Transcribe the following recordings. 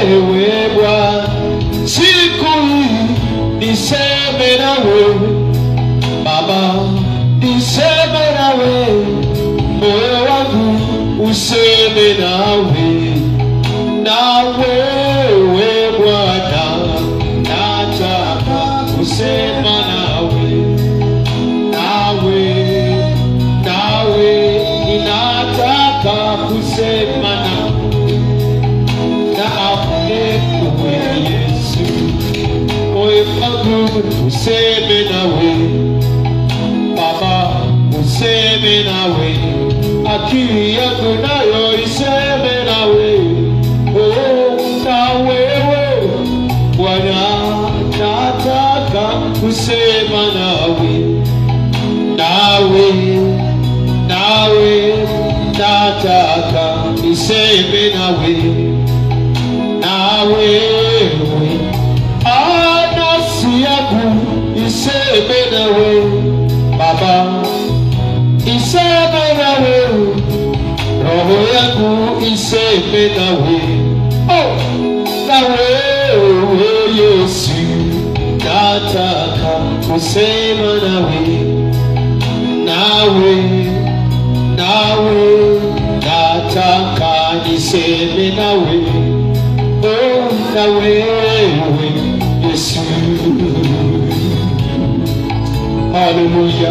wewe Bwana, siku hii niseme na wewe Baba, niseme na wewe, moyo wangu useme nawe, na wewe Bwana, nataka kusema nawe, nawe, nawe, ninataka kusema nawe, nawe wewe Yesu, moyo wangu useme nawe Baba, useme nawe, akili yangu nayo iseme nawe, oh, na wewe Bwana, nataka kusema nawe, nawe, nawe, nataka niseme nawe, na wewe, ah, nafsi yangu iseme nawe Baba, iseme nawe, roho yangu iseme nawe, oh, na wewe Yesu, nataka kusema nawe, nawe, nawe, nataka niseme nawe, oh, na wewe Yesu. Haleluya.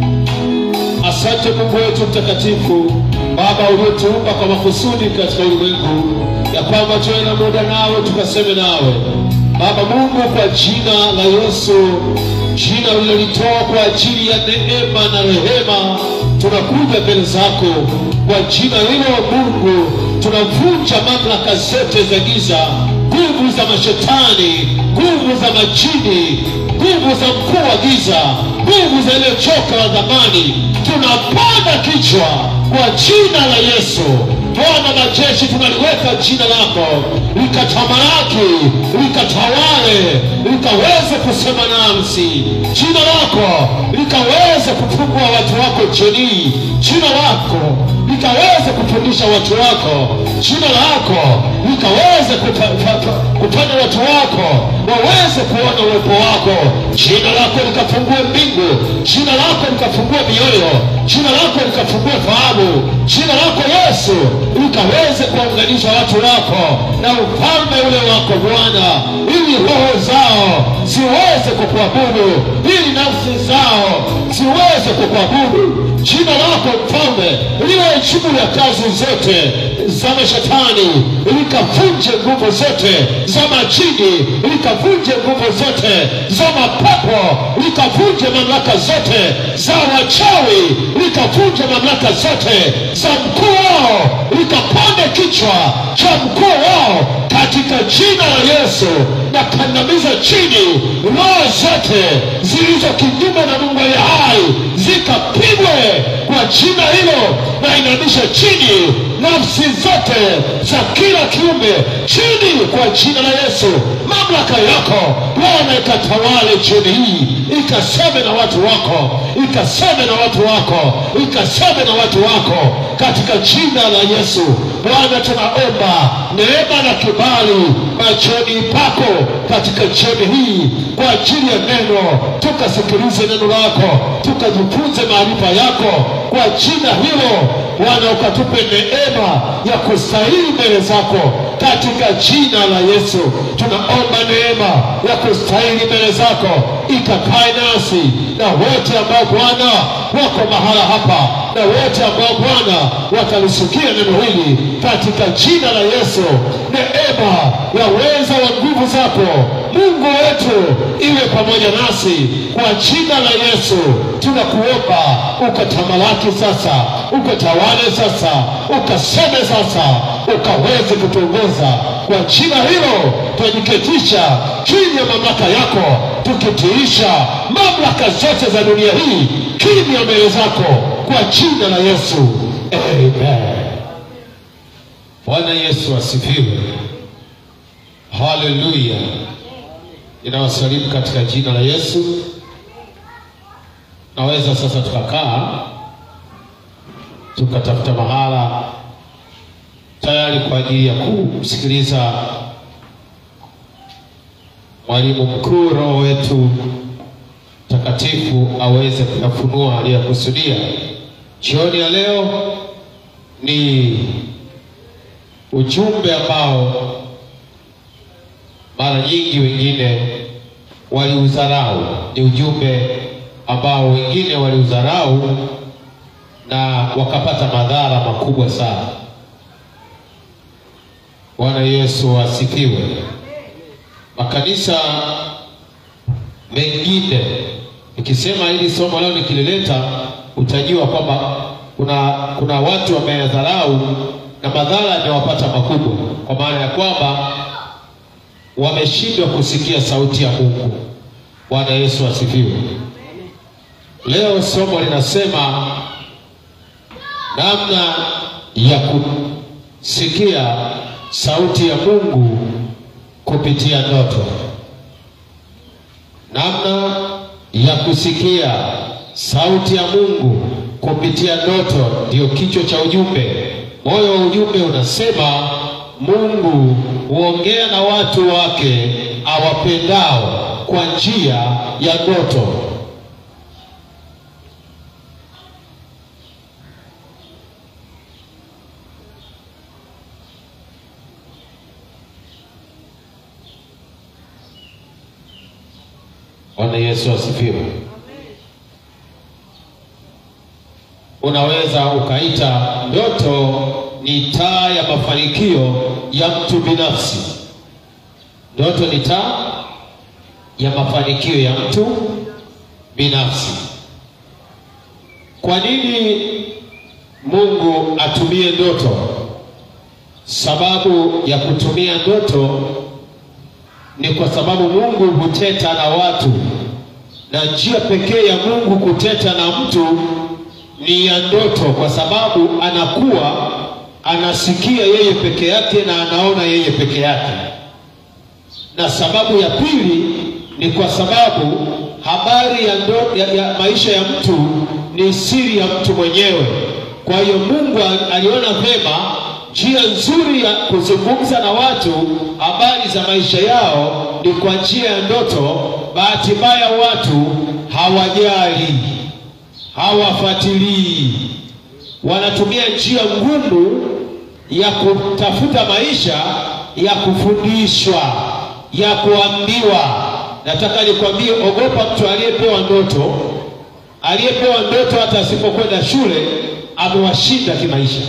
Asante Mungu wetu mtakatifu, Baba uliotuumba kwa makusudi katika ulimwengu, ya kwamba tuwe na muda nawe tukaseme nawe. Baba Mungu, kwa jina la Yesu, jina ulilolitoa kwa ajili ya neema na rehema, tunakuja mbele zako kwa jina hilo Mungu, tunavunja mamlaka zote za giza, nguvu za mashetani, nguvu za majini, nguvu za mkuu wa giza, nguvu za ile choka la dhamani, tunapanda kichwa kwa jina la Yesu. Bwana majeshi, tunaliweka jina lako likatamalaki, likatawale, likaweze kusema nasi, jina lako likaweze kufungua watu wako chini, jina lako likaweze kufundisha watu wako, jina lako likaweze kupa- pa- pa- kufanya watu wako waweze kuona uwepo wako, jina lako likafungue mbingu, jina lako likafungue mioyo, jina lako likafungue fahamu, jina lako Yesu likaweze kuwaunganisha watu wako na ufalme ule wako Bwana, ili roho zao ziweze kukuabudu, ili nafsi zao ziweze kukuabudu. Jina lako mfalme liwe juu ya kazi zote za mashetani, likavunje nguvu zote za majini, likavunje nguvu zote za mapepo, likavunje mamlaka zote za wachawi, likavunje mamlaka zote za mkuu wao, likapande kichwa cha mkuu wao katika jina la Yesu na kandamiza chini roho zote zilizo kinyume na Mungu aliye hai zikapigwe kwa jina hilo, na inamisha chini nafsi zote za kila kiumbe chini kwa jina la Yesu. Mamlaka yako Bwana ikatawale chini hii, ikaseme na watu wako, ikaseme na watu wako, ikaseme na watu wako katika jina la Yesu. Bwana, tunaomba neema na kibali machoni pako katika jioni hii kwa ajili ya neno, tukasikilize neno lako, tukajifunze maarifa yako kwa jina hilo. Bwana, ukatupe neema ya kustahili mbele zako katika jina la Yesu. Tunaomba neema ya kustahili mbele zako ikakae nasi na wote ambao Bwana wako mahala hapa na wote ambao Bwana watalisikia neno hili katika jina la Yesu. Neema ya weza wa nguvu zako Mungu wetu iwe pamoja nasi kwa jina la Yesu. Tunakuomba ukatamalaki sasa, ukatawale sasa, ukaseme sasa, ukaweze kutuongoza kwa jina hilo. Tunajiketisha chini ya mamlaka yako, tukitiisha mamlaka zote za dunia hii kimya mbele zako kwa jina la Yesu, amen. Bwana Yesu asifiwe. Haleluya. Ninawasalimu katika jina la Yesu. Naweza sasa tukakaa tukatafuta mahala tayari kwa ajili ya kumsikiliza mwalimu mkuu, Roho wetu Mtakatifu aweze kuyafunua aliyokusudia. Jioni ya leo ni ujumbe ambao mara nyingi wengine waliudharau. Ni ujumbe ambao wengine waliudharau na wakapata madhara makubwa sana. Bwana Yesu asifiwe. Makanisa mengine, nikisema hili somo leo nikilileta, utajua kwamba kuna kuna watu wameyadharau na madhara yamewapata makubwa, kwa maana ya kwamba wameshindwa kusikia sauti ya Mungu. Bwana Yesu asifiwe. Leo somo linasema namna ya kusikia sauti ya Mungu kupitia ndoto. Namna ya kusikia sauti ya Mungu kupitia ndoto ndiyo kichwa cha ujumbe. Moyo wa ujumbe unasema Mungu huongea na watu wake awapendao kwa njia ya ndoto. Bwana Yesu asifiwe. Unaweza ukaita ndoto ni taa ya mafanikio ya mtu binafsi. Ndoto ni taa ya mafanikio ya mtu binafsi. Kwa nini Mungu atumie ndoto? Sababu ya kutumia ndoto ni kwa sababu Mungu huteta na watu, na njia pekee ya Mungu kuteta na mtu ni ya ndoto, kwa sababu anakuwa anasikia yeye peke yake na anaona yeye peke yake. Na sababu ya pili ni kwa sababu habari ya, ndo, ya, ya maisha ya mtu ni siri ya mtu mwenyewe. Kwa hiyo Mungu aliona vema njia nzuri ya kuzungumza na watu habari za maisha yao ni kwa njia ya ndoto. Bahati mbaya watu hawajali, hawafuatilii, wanatumia njia ngumu ya kutafuta maisha, ya kufundishwa, ya kuambiwa. Nataka nikwambie, ogopa mtu aliyepewa ndoto. Aliyepewa ndoto hata asipokwenda shule amewashinda kimaisha.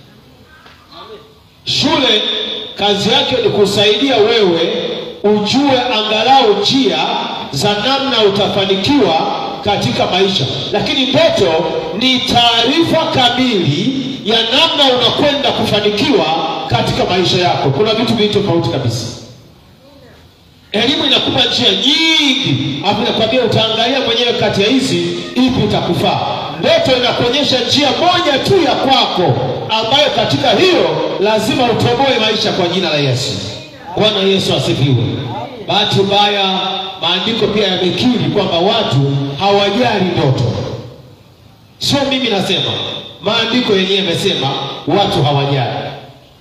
Shule kazi yake ni kusaidia wewe ujue angalau njia za namna utafanikiwa katika maisha, lakini ndoto ni taarifa kamili ya namna unakwenda kufanikiwa katika maisha yako. Kuna vitu viwili tofauti kabisa. Elimu inakupa njia nyingi, hapo inakwambia utaangalia mwenyewe kati ya hizi ipi itakufaa. Ndoto inakuonyesha njia moja tu ya kwako, ambayo katika hiyo lazima utoboe maisha kwa jina la Yesu. Bwana Yesu asifiwe. Bahati mbaya, maandiko pia yamekiri kwamba watu hawajali ndoto. Sio mimi nasema, maandiko yenyewe yamesema watu hawajali.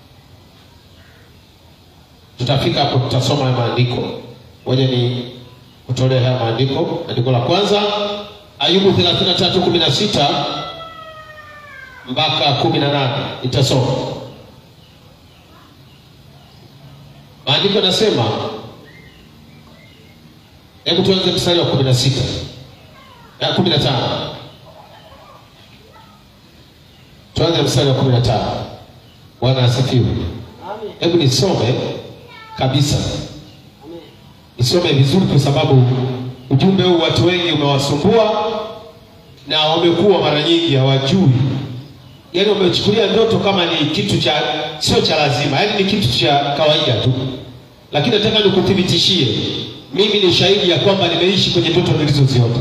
Tutafika hapo, tutasoma haya maandiko. Ngoja ni kutolea haya maandiko. Andiko la kwanza Ayubu 33:16 mpaka 18, nitasoma maandiko. Nasema, hebu tuanze mstari wa 16 na 15. Tuanze mstari wa 15. Bwana asifiwe. Hebu nisome kabisa, nisome vizuri, kwa sababu ujumbe huu watu wengi umewasumbua na wamekuwa mara nyingi hawajui, yaani wamechukulia ndoto kama ni kitu cha sio cha lazima, yaani ni kitu cha kawaida tu. Lakini nataka nikuthibitishie, mimi ni shahidi ya kwamba nimeishi kwenye ndoto nilizoziota.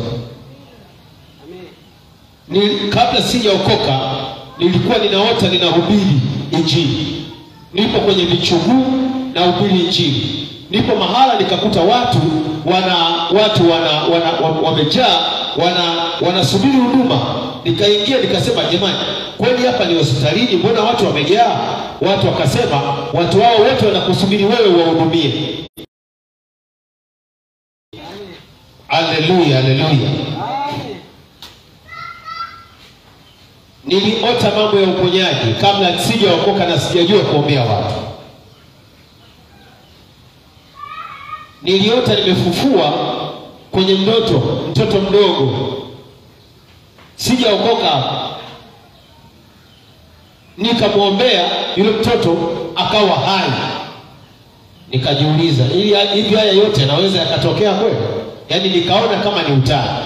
Ni kabla sijaokoka nilikuwa ninaota ninahubiri Injili, nipo kwenye vichuguu na hubiri Injili nipo mahala nikakuta watu wana watu wana, wana wamejaa wana wanasubiri huduma. Nikaingia nikasema, jamani, kweli hapa ni hospitalini? Mbona watu wamejaa? Watu wakasema watu hao wote wanakusubiri wewe uwahudumie. haleluya haleluya niliota mambo ya uponyaji kabla sijaokoka na sijajua kuombea watu niliota nimefufua kwenye ndoto mtoto mdogo sijaokoka nikamwombea yule mtoto akawa hai nikajiuliza ili hivi haya yote yanaweza yakatokea kweli yaani nikaona kama ni utani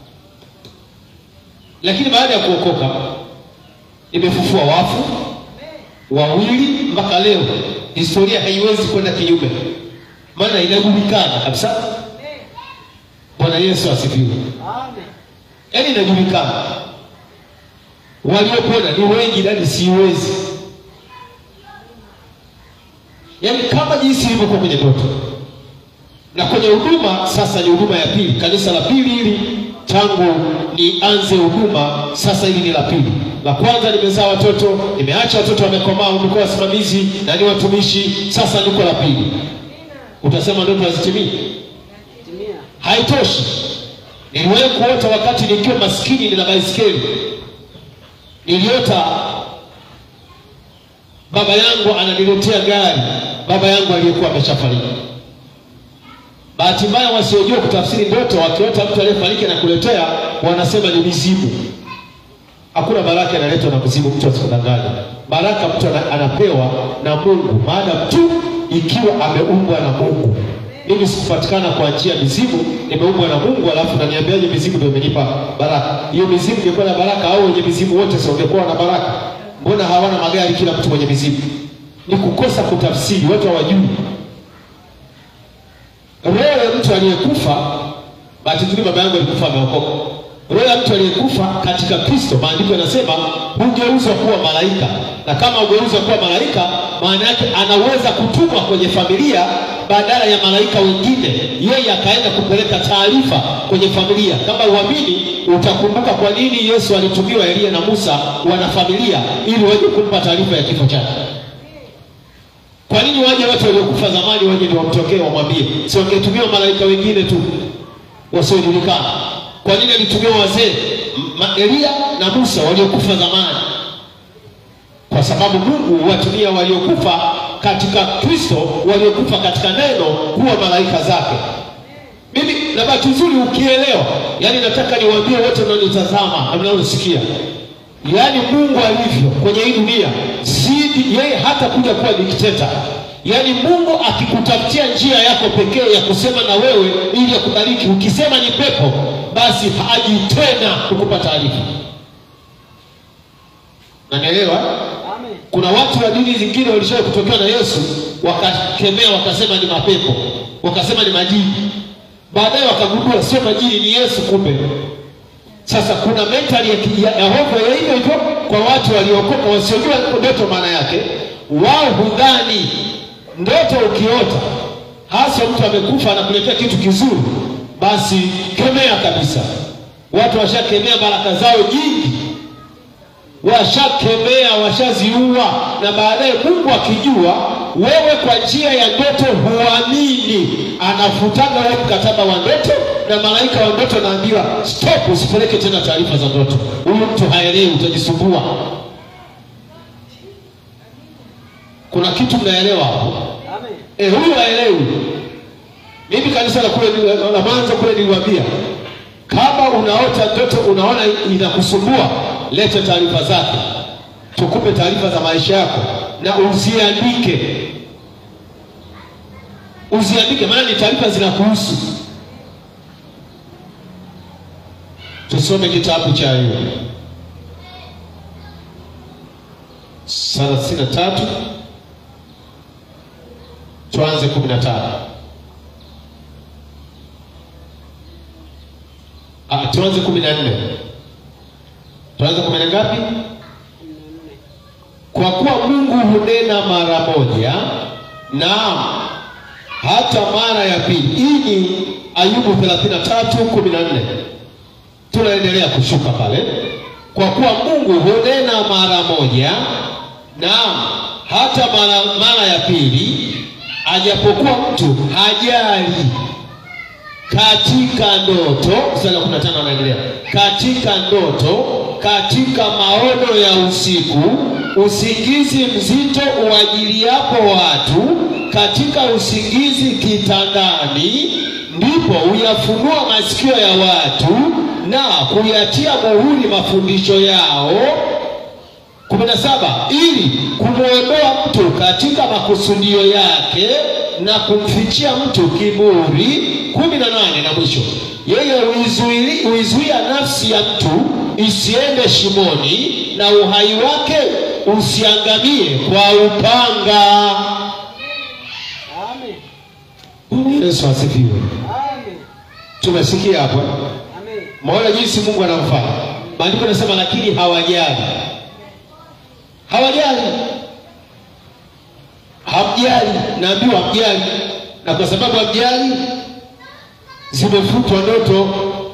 lakini baada ya kuokoka nimefufua wafu wawili mpaka leo historia haiwezi kwenda kinyume maana inajulikana kabisa bwana yesu asifiwe yaani inajulikana waliopona ni wengi nani siwezi yaani kama jinsi ilivyokuwa kwenye ndoto na kwenye huduma sasa ni huduma ya pili kanisa la pili hili tangu nianze huduma sasa hili ni la pili la kwanza nimezaa watoto nimeacha watoto wamekomaa nilikuwa wasimamizi na ni watumishi sasa niko la pili utasema ndoto hazitimii haitoshi niliwahi kuota wakati nikiwa maskini nina baiskeli niliota baba yangu ananiletea gari baba yangu aliyekuwa ameshafariki bahati mbaya wasiojua kutafsiri ndoto wakiota mtu aliyefariki na kuletea wanasema ni mizimu hakuna baraka inaletwa na mzimu mtu asikudanganya baraka mtu ana- anapewa na mungu maadamu tu ikiwa ameumbwa na mungu mimi sikupatikana kwa njia ya mizimu nimeumbwa na mungu alafu naniambiaje mizimu ndio imenipa baraka hiyo mizimu ingekuwa na baraka au wenye mizimu wote si wangekuwa na baraka mbona hawana magari kila mtu mwenye mizimu ni kukosa kutafsiri watu hawajui roho ya mtu aliyekufa bahati nzuri baba yangu alikufa ameokoka roho ya mtu aliyekufa katika kristo maandiko yanasema hugeuzwa kuwa malaika na kama hugeuzwa kuwa malaika maana yake anaweza kutumwa kwenye familia badala ya malaika wengine yeye akaenda kupeleka taarifa kwenye familia kama uamini utakumbuka kwa nini yesu alitumiwa eliya na musa wana familia ili waje kumpa taarifa ya kifo chake kwa nini waje watu waliokufa zamani waje ndio wamtokee wamwambie si wangetumiwa malaika wengine tu wasiojulikana kwa nini alitumiwa wazee Ma- eliya na musa waliokufa zamani kwa sababu mungu huwatumia waliokufa katika kristo waliokufa katika neno kuwa malaika zake mimi na bahati nzuri ukielewa yaani nataka niwaambie wote mnaonitazama na mnaonisikia yaani mungu alivyo kwenye hii dunia si yeye hata kuja kuwa dikteta yaani mungu akikutafutia njia yako pekee ya kusema na wewe ili akubariki ukisema ni pepo basi haji tena kukupa taarifa nanielewa kuna watu wa dini zingine walishawahi kutokewa na yesu wakakemea wakasema ni mapepo wakasema ni majini baadaye wakagundua sio majini ni yesu kumbe sasa kuna mentali ya, ki- ya, ya hofu ya hivyo hivyo kwa watu waliokoka wasiojua ndoto maana yake wao hudhani ndoto ukiota hasa mtu amekufa anakuletea kitu kizuri basi kemea kabisa watu washakemea baraka zao nyingi washakemea washaziua na baadaye mungu akijua wewe kwa njia ya ndoto huamini anafutaga wewe mkataba wa ndoto na malaika wa ndoto naambiwa stop usipeleke tena taarifa za ndoto huyu mtu haelewi utajisumbua kuna kitu mnaelewa hapo Eh, huyu haelewi mimi kanisa la kule nili- la mwanzo kule niliwaambia kama unaota ndoto unaona inakusumbua lete taarifa zake tukupe taarifa za maisha yako na uziandike uziandike maana ni taarifa zinakuhusu tusome kitabu cha Ayubu thelathini na tatu tuanze kumi na tano Ah, tuanze kumi na nne tuanze kumi na ngapi kwa kuwa mungu hunena mara moja naam hata mara ya pili hii ni ayubu 33 14 tunaendelea kushuka pale kwa kuwa mungu hunena mara moja naam hata mara, mara ya pili ajapokuwa mtu hajali katika ndoto mstari wa 15 anaendelea katika ndoto katika maono ya usiku usingizi mzito uajiliapo watu katika usingizi kitandani ndipo huyafunua masikio ya watu na kuyatia muhuri mafundisho yao kumi na saba ili kumwondoa mtu katika makusudio yake na kumfichia mtu kiburi kumi na nane na mwisho yeye huizuili- huizuia nafsi ya mtu isiende shimoni na uhai wake usiangamie kwa upanga Amen. Bwana yesu asifiwe Amen. tumesikia hapo eh? Amen. maona jinsi mungu anamfanya maandiko yanasema lakini hawajali hawajali hamjali naambiwa hamjali na kwa sababu hamjali zimefutwa ndoto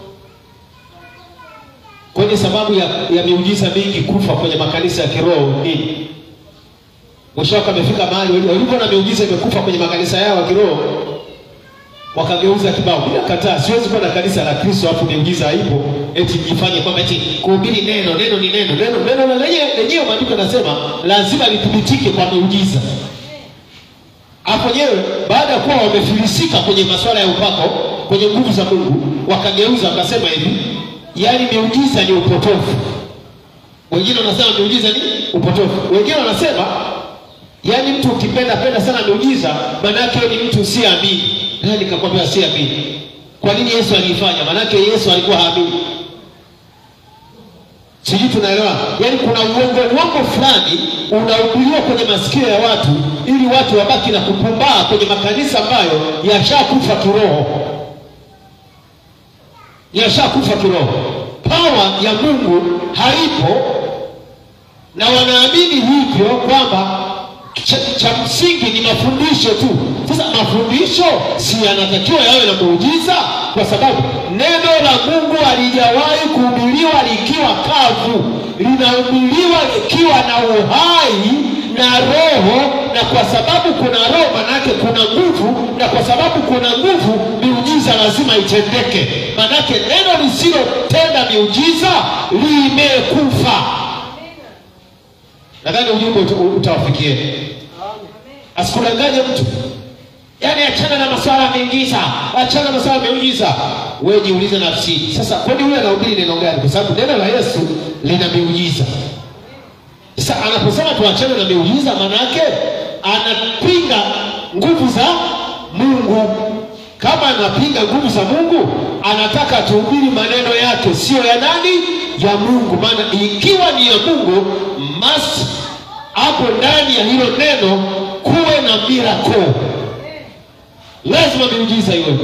kwenye sababu ya, ya miujiza mingi kufa kwenye makanisa ya kiroho nini mwisho wake amefika mahali walivyoona miujiza imekufa kwenye makanisa yao ya kiroho wakageuza kibao bila kataa siwezi kuwa na kanisa la kristo alafu miujiza haipo eti jifanye kwamba eti kuhubiri neno neno ni neno neno neno na lenyewe lenyewe maandiko yanasema lazima lithibitike kwa miujiza hapo wenyewe baada ya kuwa wamefilisika kwenye masuala ya upako kwenye nguvu za mungu wakageuza wakasema hivi yaani miujiza ni upotofu wengine wanasema miujiza ni upotofu wengine wanasema yaani mtu ukipenda penda sana miujiza maanake ni mtu usiamini naye nikakwambia siamini kwa nini yesu aliifanya maanake yesu alikuwa haamini sijui tunaelewa yaani kuna uongo uongo fulani unahubiriwa kwenye masikio ya watu ili watu wabaki na kupumbaa kwenye makanisa ambayo yashakufa kiroho yashakufa kiroho pawa ya mungu haipo na wanaamini hivyo kwamba cha, cha msingi ni mafundisho tu sasa mafundisho si yanatakiwa yawe na muujiza kwa sababu neno la mungu halijawahi kuhubiriwa likiwa kavu linahubiriwa likiwa na uhai na roho na kwa sababu kuna roho manake kuna nguvu na kwa sababu kuna nguvu miujiza lazima itendeke manake neno lisilotenda miujiza limekufa nadhani ujumbe uta- utawafikia asikudanganye mtu yaani achana na maswala ya miujiza achana na maswala ya miujiza wewe jiulize nafsini sasa kwani huyu anahubiri neno gani kwa sababu neno la yesu lina miujiza sasa anaposema tuachane na miujiza maanake anapinga nguvu za mungu kama anapinga nguvu za mungu anataka tuhubiri maneno yake siyo ya nani ya mungu maana ikiwa ni ya mungu must hapo ndani ya hilo neno kuwe na miracle lazima miujiza iwe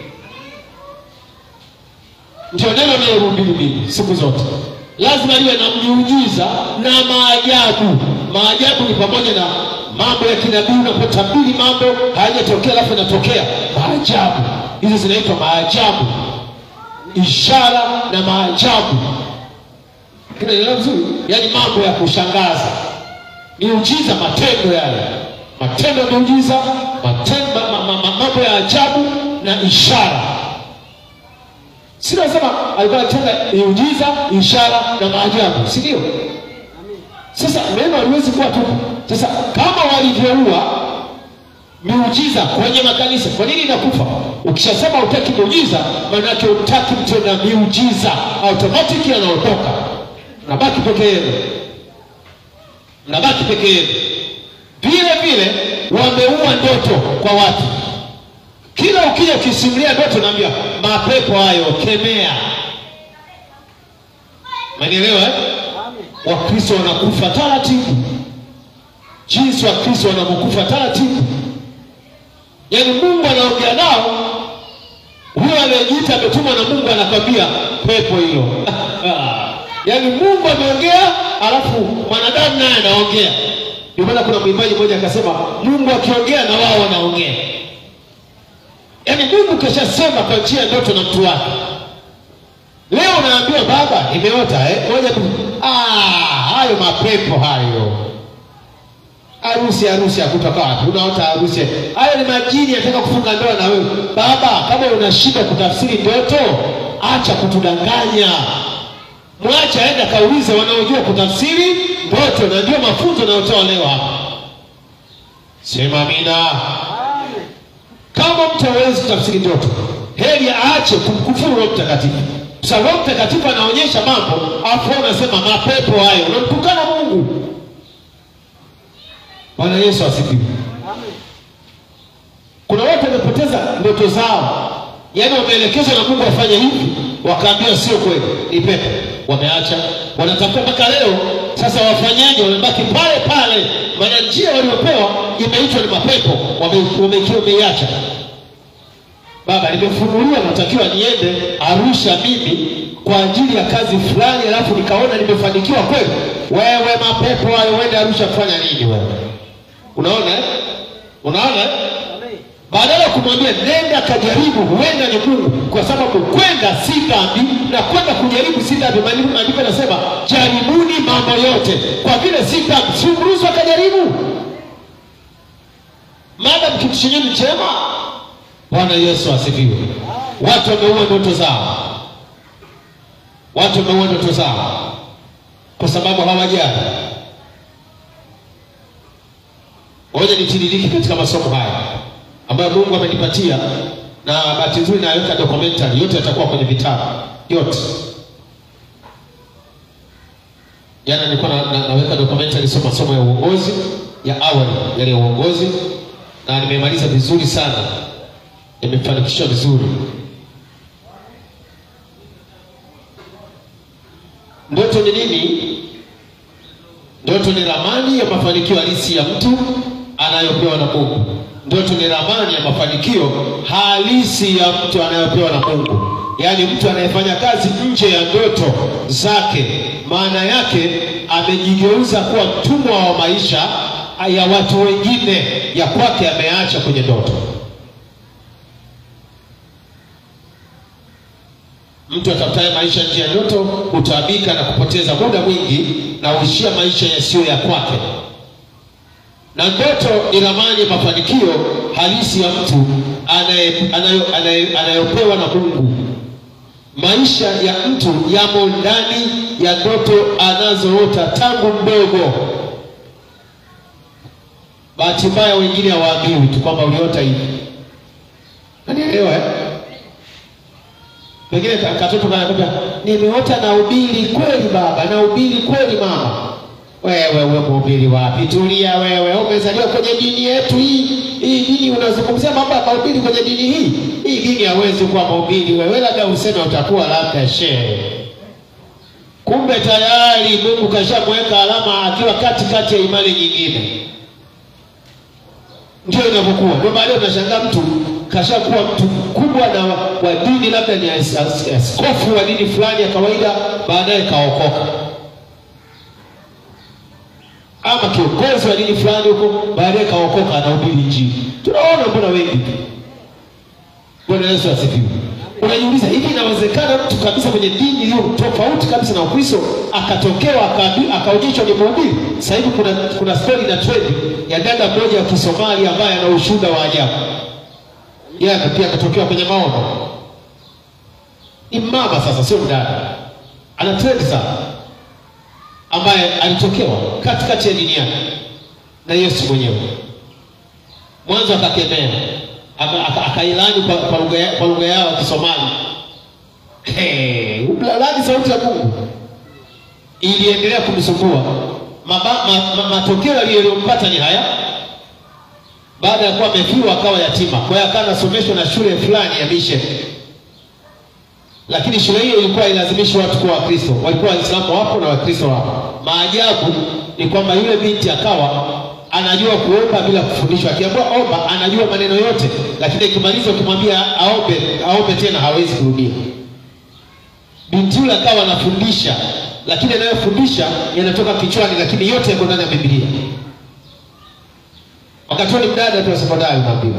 ndio neno nalohubiri mimi siku zote lazima liwe na miujiza na maajabu maajabu ni pamoja na mambo ya kinabii unapotabiri mambo hayajatokea alafu yanatokea maajabu hizo zinaitwa maajabu ishara na maajabu kinaelewa vizuri yaani mambo ya kushangaza miujiza matendo yale matendo ya miujiza matendo, ma, ma, ma, mambo ya ajabu na ishara sinasema alikuwa anatenda miujiza ishara na maajabu si ndio sasa neno haliwezi kuwa tupu sasa kama walivyoua miujiza kwenye makanisa kwa nini inakufa ukishasema utaki miujiza maanake utaki mtenda miujiza automatiki anaondoka nabaki peke yenu nabaki peke yenu vile vile wameua ndoto kwa watu kila ukija ukisimulia ndoto naambia mapepo hayo kemea manielewa eh? wakristo wanakufa taratibu jinsi wakristo wanavyokufa taratibu yaani mungu anaongea nao huyo anayejiita ametumwa na mungu anakwambia pepo hilo yaani mungu ameongea alafu mwanadamu naye anaongea ndio maana kuna mwimbaji mmoja akasema mungu akiongea na wao wanaongea yaani mungu kashasema kwa njia ya ndoto na mtu wake leo unaambiwa baba imeota eh? moja tu ah, hayo mapepo hayo harusi harusi ya kutoka wapi unaota harusi hayo ni majini yanataka kufunga ndoa na wewe baba kama una shida kutafsiri ndoto acha kutudanganya mwache aende akaulize wanaojua kutafsiri ndoto na ndio mafunzo yanayotoa leo hapa sema amina Amen. kama mtu hawezi kutafsiri ndoto heri aache kumkufuru roho mtakatifu sa roho mtakatifu anaonyesha mambo afu wewe unasema mapepo hayo unamtukana mungu bwana yesu asifiwe Amen. kuna watu wamepoteza ndoto zao yaani wameelekezwa na mungu wafanye hivi wakaambiwa sio kweli ni pepo wameacha wanatafuta mpaka leo sasa wafanyaje wamebaki pale pale maana njia waliopewa imeitwa ni mapepo wame- wameikiwa wameiacha baba nimefunuliwa natakiwa niende arusha mimi kwa ajili ya kazi fulani alafu nikaona nimefanikiwa kweli wewe mapepo hayo uende arusha kufanya nini wewe unaona eh? unaona eh? Amen. badala ya kumwambia nenda kajaribu huenda ni mungu kwa sababu kwenda si dhambi na kwenda kujaribu si dhambi Maandiko- maandiko yanasema jaribuni mambo yote kwa vile si dhambi si mruhusu akajaribu madam kitu chenye ni chema bwana yesu asifiwe watu wameua ndoto zao watu wameua ndoto zao kwa sababu hawajali ngoja nitiririke katika masomo haya ambayo mungu amenipatia na bahati nzuri naweka documentary yote yatakuwa kwenye vitabu yote jana nilikuwa na, na, naweka documentary sio masomo ya uongozi ya awali yale ya uongozi na nimemaliza vizuri sana imefanikishwa vizuri ndoto ni nini ndoto ni ramani ya mafanikio halisi ya mtu anayopewa na mungu ndoto ni ramani ya mafanikio halisi ya mtu anayopewa na mungu yaani mtu anayefanya kazi nje ya ndoto zake maana yake amejigeuza kuwa mtumwa wa maisha ya watu wengine ya kwake ameacha kwenye ndoto mtu atafutaye maisha nje ya ndoto hutaabika na kupoteza muda mwingi na huishia maisha yasiyo ya kwake na ndoto ni ramani ya mafanikio halisi ya mtu anaye- anayo- anaye- anayopewa na mungu maisha ya mtu yamo ndani ya ndoto anazoota tangu mdogo bahati mbaya wengine hawaambiwi tu kwamba uliota hivi nanielewa eh? pengine ka- katoto kanakwambia nimeota na ubili kweli baba na ubili kweli mama wewe we mhubiri wapi tulia wewe umezaliwa kwenye dini yetu hii hii dini unazungumzia mambo ya mahubiri kwenye dini hii hii dini hawezi kuwa mahubiri wewe labda useme utakuwa labda shehe kumbe tayari mungu kashamweka alama akiwa katikati ya imani nyingine ndio inavyokuwa ndio baadaye unashangaa mtu kashakuwa mtu mkubwa na wa wa dini labda ni as- as- askofu wa dini fulani ya kawaida baadaye kaokoka ama kiongozi wa dini fulani huko baadaye kaokoka anahubiri injili tunaona mbona wengi tu bwana yesu asifiwe unajiuliza hivi inawezekana mtu kabisa kwenye dini iliyo tofauti kabisa na ukristo akatokewa akaambi- akaonyeshwa ni mhubiri sasa hivi kuna, kuna stori na trend ya dada mmoja wa kisomali ambaye ana ushuhuda wa ajabu yeye aka- pia akatokewa kwenye maono ni mama sasa sio mdada ana trend sana ambaye alitokewa katikati ya dini yake na yesu mwenyewe mwanzo akakemea aka- aka- akailani kwa, kwa lugha ya- kwa lugha yao ya kisomali Hey, ulalani sauti ya mungu iliendelea kumsumbua Maba- ma, ma, matokeo yaliyompata ni haya baada ya kuwa amefiwa akawa yatima kwa hiyo akawa anasomeshwa na shule fulani ya mission lakini shule hiyo ilikuwa ilazimishi watu kuwa wakristo walikuwa waislamu wapo na wakristo wapo maajabu ni kwamba yule binti akawa anajua kuomba bila kufundishwa akiambiwa omba anajua maneno yote lakini ikimaliza ukimwambia aombe aombe tena hawezi kurudia binti yule akawa anafundisha lakini anayofundisha yanatoka kichwani lakini yote yako ndani ya bibilia wakati huo ni mdada tu wa sekondari unaambiwa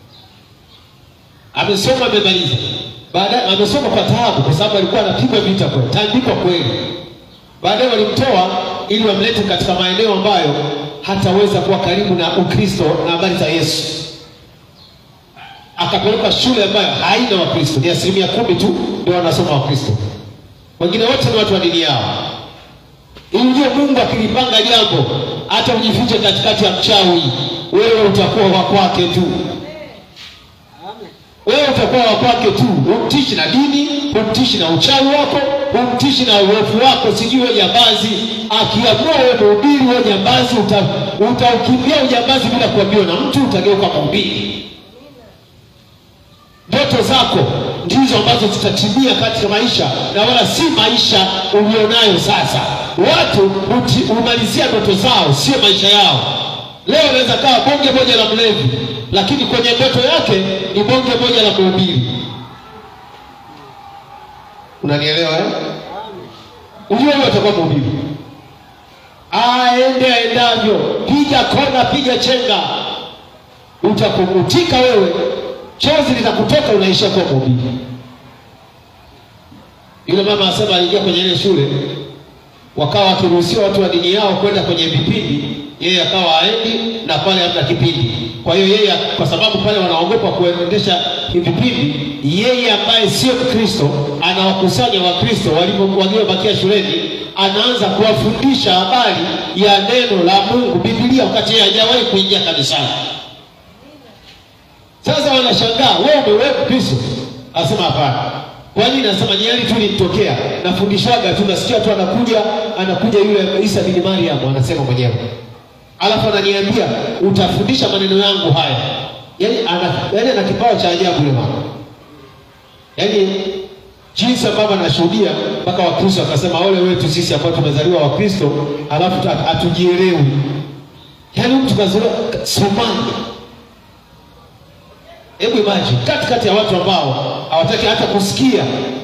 amesoma amemaliza baadaye amesoma kwa taabu kwa sababu alikuwa anapigwa vita kweli tandikwa kweli baadaye walimtoa ili wamlete katika maeneo ambayo hataweza kuwa karibu na Ukristo na habari za Yesu. Akapelekwa shule ambayo haina Wakristo, ni asilimia kumi tu ndio wanasoma Wakristo, wengine wote ni watu wa dini yao. Ili ujue Mungu akilipanga jambo, hata ujifiche katikati ya mchawi, wewe utakuwa wa kwake tu Amen. wewe utakuwa wa kwake tu, humtishi na dini, humtishi na uchawi wako, humtishi na uovu wako, sijui wewe jambazi. Akiamua wewe mhubiri, wewe jambazi, uta- utaukimbia ujambazi bila kuambiwa na mtu, utageuka mhubiri. Ndoto zako ndizo ambazo zitatimia katika maisha na wala si maisha ulionayo sasa. Watu huti- humalizia ndoto zao, sio maisha yao. Leo anaweza kawa bonge moja la mlevi, lakini kwenye ndoto yake ni bonge moja la mhubiri. Unanielewa eh? Amen. Ujue huyo atakuwa mhubiri, aende aendavyo, piga kona, piga chenga, utakuvutika wewe, chozi litakutoka, unaishia kuwa mhubiri. Yule mama asema aliingia kwenye ile shule, wakawa wakiruhusiwa watu wa dini yao kwenda kwenye vipindi, yeye akawa aendi na pale hamna kipindi. Kwa hiyo yeye, kwa sababu pale wanaogopa kuendesha vipindi, yeye ambaye sio Mkristo anawakusanya Wakristo walivyo- waliobakia shuleni, anaanza kuwafundisha habari ya neno la Mungu, Biblia, wakati yeye hajawahi kuingia kanisani. Sasa wanashangaa wewe umewewe Kristo, asema hapana. Kwa nini? Anasema ni hali tu ilinitokea, nafundishwaga tu, nasikia tu anakuja anakuja yule Isa bin Mariam, anasema mwenyewe, alafu ananiambia utafundisha maneno yangu haya. Yani ana, yani ana kipawa cha ajabu yule mama, yani jinsi ambavyo anashuhudia mpaka Wakristo akasema ole wetu sisi ambao tumezaliwa Wakristo alafu tu hatujielewi. Yani mtu kazaliwa Somalia Hebu imagine katikati ya watu ambao hawataki hata kusikia,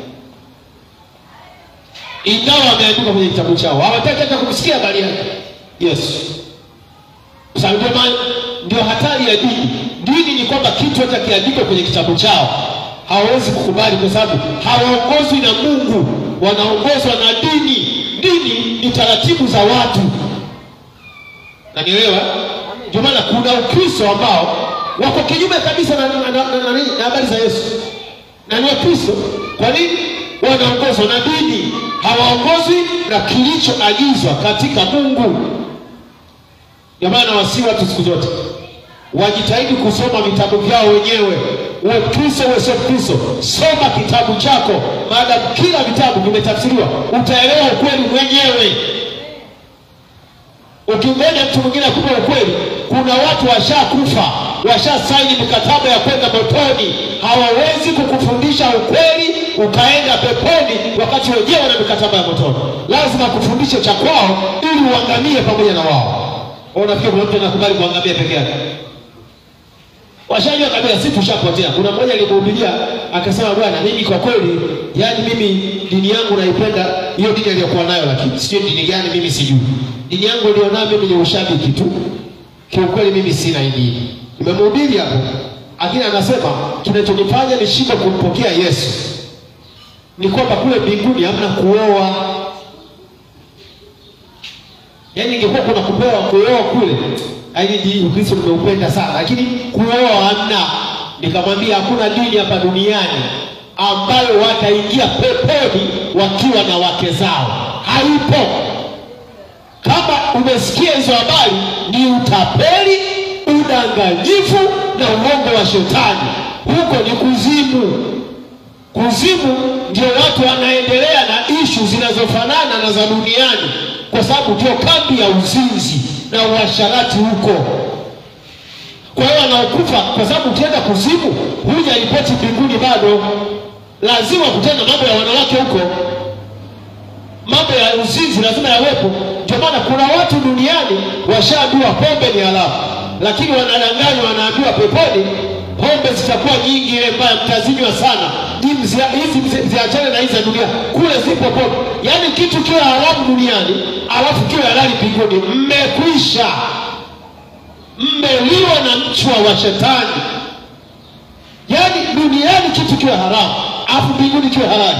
ingawa wameandika kwenye kitabu chao, hawataki hata kumsikia habari yake Yesu. Kwa sababu ndio maana ndio hatari ya dini. Dini ni kwamba kitu hata kiandikwe kwenye kitabu chao hawawezi kukubali, kwa sababu hawaongozwi na Mungu, wanaongozwa na dini. Dini ni taratibu za watu, nanielewa? Ndio maana kuna Ukristo ambao wako kinyume kabisa na, na, na, na, na, na, na habari za Yesu na ni Wakristo. Kwa nini? Wanaongozwa na dini, hawaongozwi na kilichoagizwa katika Mungu. Ndio maana wasi watu siku zote wajitahidi kusoma vitabu vyao wenyewe. Uwe Kristo uwe sio Kristo, soma kitabu chako, maadamu kila vitabu vimetafsiriwa, utaelewa ukweli mwenyewe. Ukimwenda mtu mwingine akupe ukweli, kuna watu washakufa, washasaini mikataba ya kwenda motoni. Hawawezi kukufundisha ukweli ukaenda peponi, wakati wenyewe wana mikataba ya motoni. Lazima kufundishe cha kwao ili uangamie pamoja na wao. Unafikiri kuna mtu anakubali kuangamia peke yake? Washajua kabisa sisi tushapotea. Kuna mmoja alimhubiria akasema, bwana, mimi kwa kweli, yani mimi dini yangu naipenda hiyo dini aliyokuwa nayo, lakini sio dini gani, mimi sijui. Dini yangu nilionayo mimi ni ushabiki tu, kiukweli mimi sina hii dini. Nimemhubiri hapo, lakini anasema kinachonifanya nishindwe kumpokea Yesu ni kwamba kule mbinguni hamna kuoa. Yaani ingekuwa kuna kupewa kuoa kule, yaani ni Ukristo nimeupenda sana, lakini kuoa hamna. Nikamwambia hakuna dini hapa duniani ambayo wataingia peponi wakiwa na wake zao, haipo. Kama umesikia hizo habari, ni utapeli, udanganyifu na uongo wa shetani. Huko ni kuzimu. Kuzimu ndio watu wanaendelea na ishu zinazofanana na za duniani, kwa sababu ndio kambi ya uzinzi na uasharati huko. Kwa hiyo wanaokufa, kwa sababu ukienda kuzimu huja ripoti mbinguni bado, lazima kutenda mambo ya wanawake huko, mambo ya uzinzi lazima yawepo. Ndio maana kuna watu duniani washaambiwa pombe ni haramu, lakini wanadanganywa, wanaambiwa peponi pombe zitakuwa nyingi, ile mbaya, mtazinywa sana. Hizi mzia- hizi mzi- ziachane na hizi za dunia, kule zipo pombe. Yaani kitu kiwe haramu duniani alafu kiwe halali mbinguni, mmekwisha, mmeliwa na mchwa wa shetani. Yaani duniani kitu kiwe haramu alafu mbinguni kiwe halali,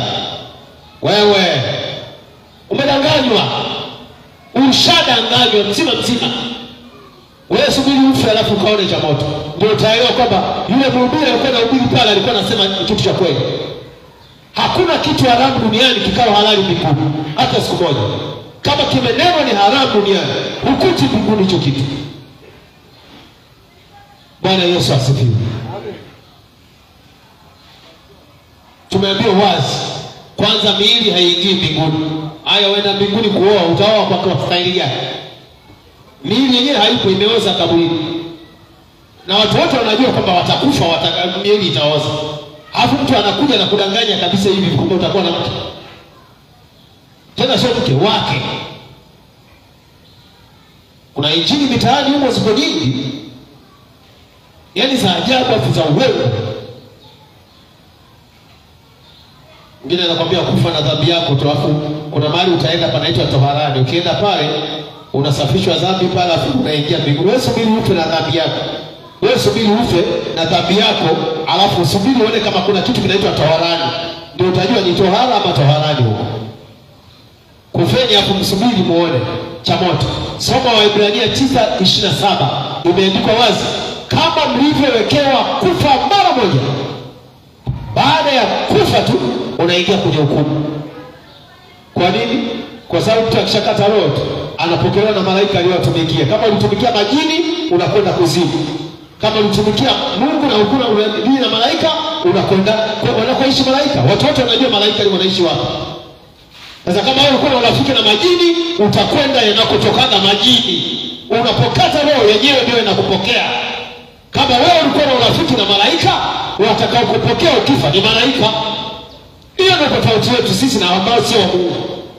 wewe umedanganywa, ushadanganywa mzima mzima. wewe subiri ufe alafu ukaone cha moto ndio utaelewa kwamba yule mhubiri alikuwa na ubiri pale alikuwa anasema kitu cha kweli hakuna kitu haramu duniani kikawa halali mbinguni hata siku moja kama kimenenwa ni haramu duniani hukuti mbinguni hicho kitu bwana yesu asifiwe Amen. tumeambiwa wazi kwanza miili haiingii mbinguni haya uenda mbinguni kuoa utaoa kwa kwa staili gani miili yenyewe haipo imeoza kaburini na watu wote wanajua kwamba watakufa wata, miili itaoza alafu mtu anakuja na kudanganya kabisa hivi kwamba utakuwa na mke tena sio mke wake kuna injili mitaani humo ziko nyingi yaani za ajabu afu za uwewe mwingine anakwambia kufa na dhambi yako tu alafu kuna mahali utaenda panaitwa toharani ukienda pale unasafishwa dhambi pale alafu unaingia mbinguni wewe subiri ufe na dhambi yako wewe subiri ufe na dhambi yako alafu usubiri uone kama kuna kitu kinaitwa toharani ndio utajua ni tohara ama toharani huko kufeni hapo msubiri muone cha moto soma waibrania 9:27 imeandikwa wazi kama mlivyowekewa kufa mara moja baada ya kufa tu unaingia kwenye hukumu kwa nini kwa sababu mtu akishakata roho tu anapokelewa na malaika aliyowatumikia kama ulitumikia majini unakwenda kuzimu kama ulitumikia mungu na ukuna unadili na malaika unakwenda kwa- wanakoishi malaika watu wote wanajua malaika ni wanaishi wapi sasa kama wewe ulikuwa na urafiki na majini utakwenda yanakotokaga majini unapokata roho yenyewe ndio inakupokea kama wewe ulikuwa na urafiki na malaika watakao kupokea ukifa ni malaika hiyo ndio tofauti yetu sisi na ambao sio wa mungu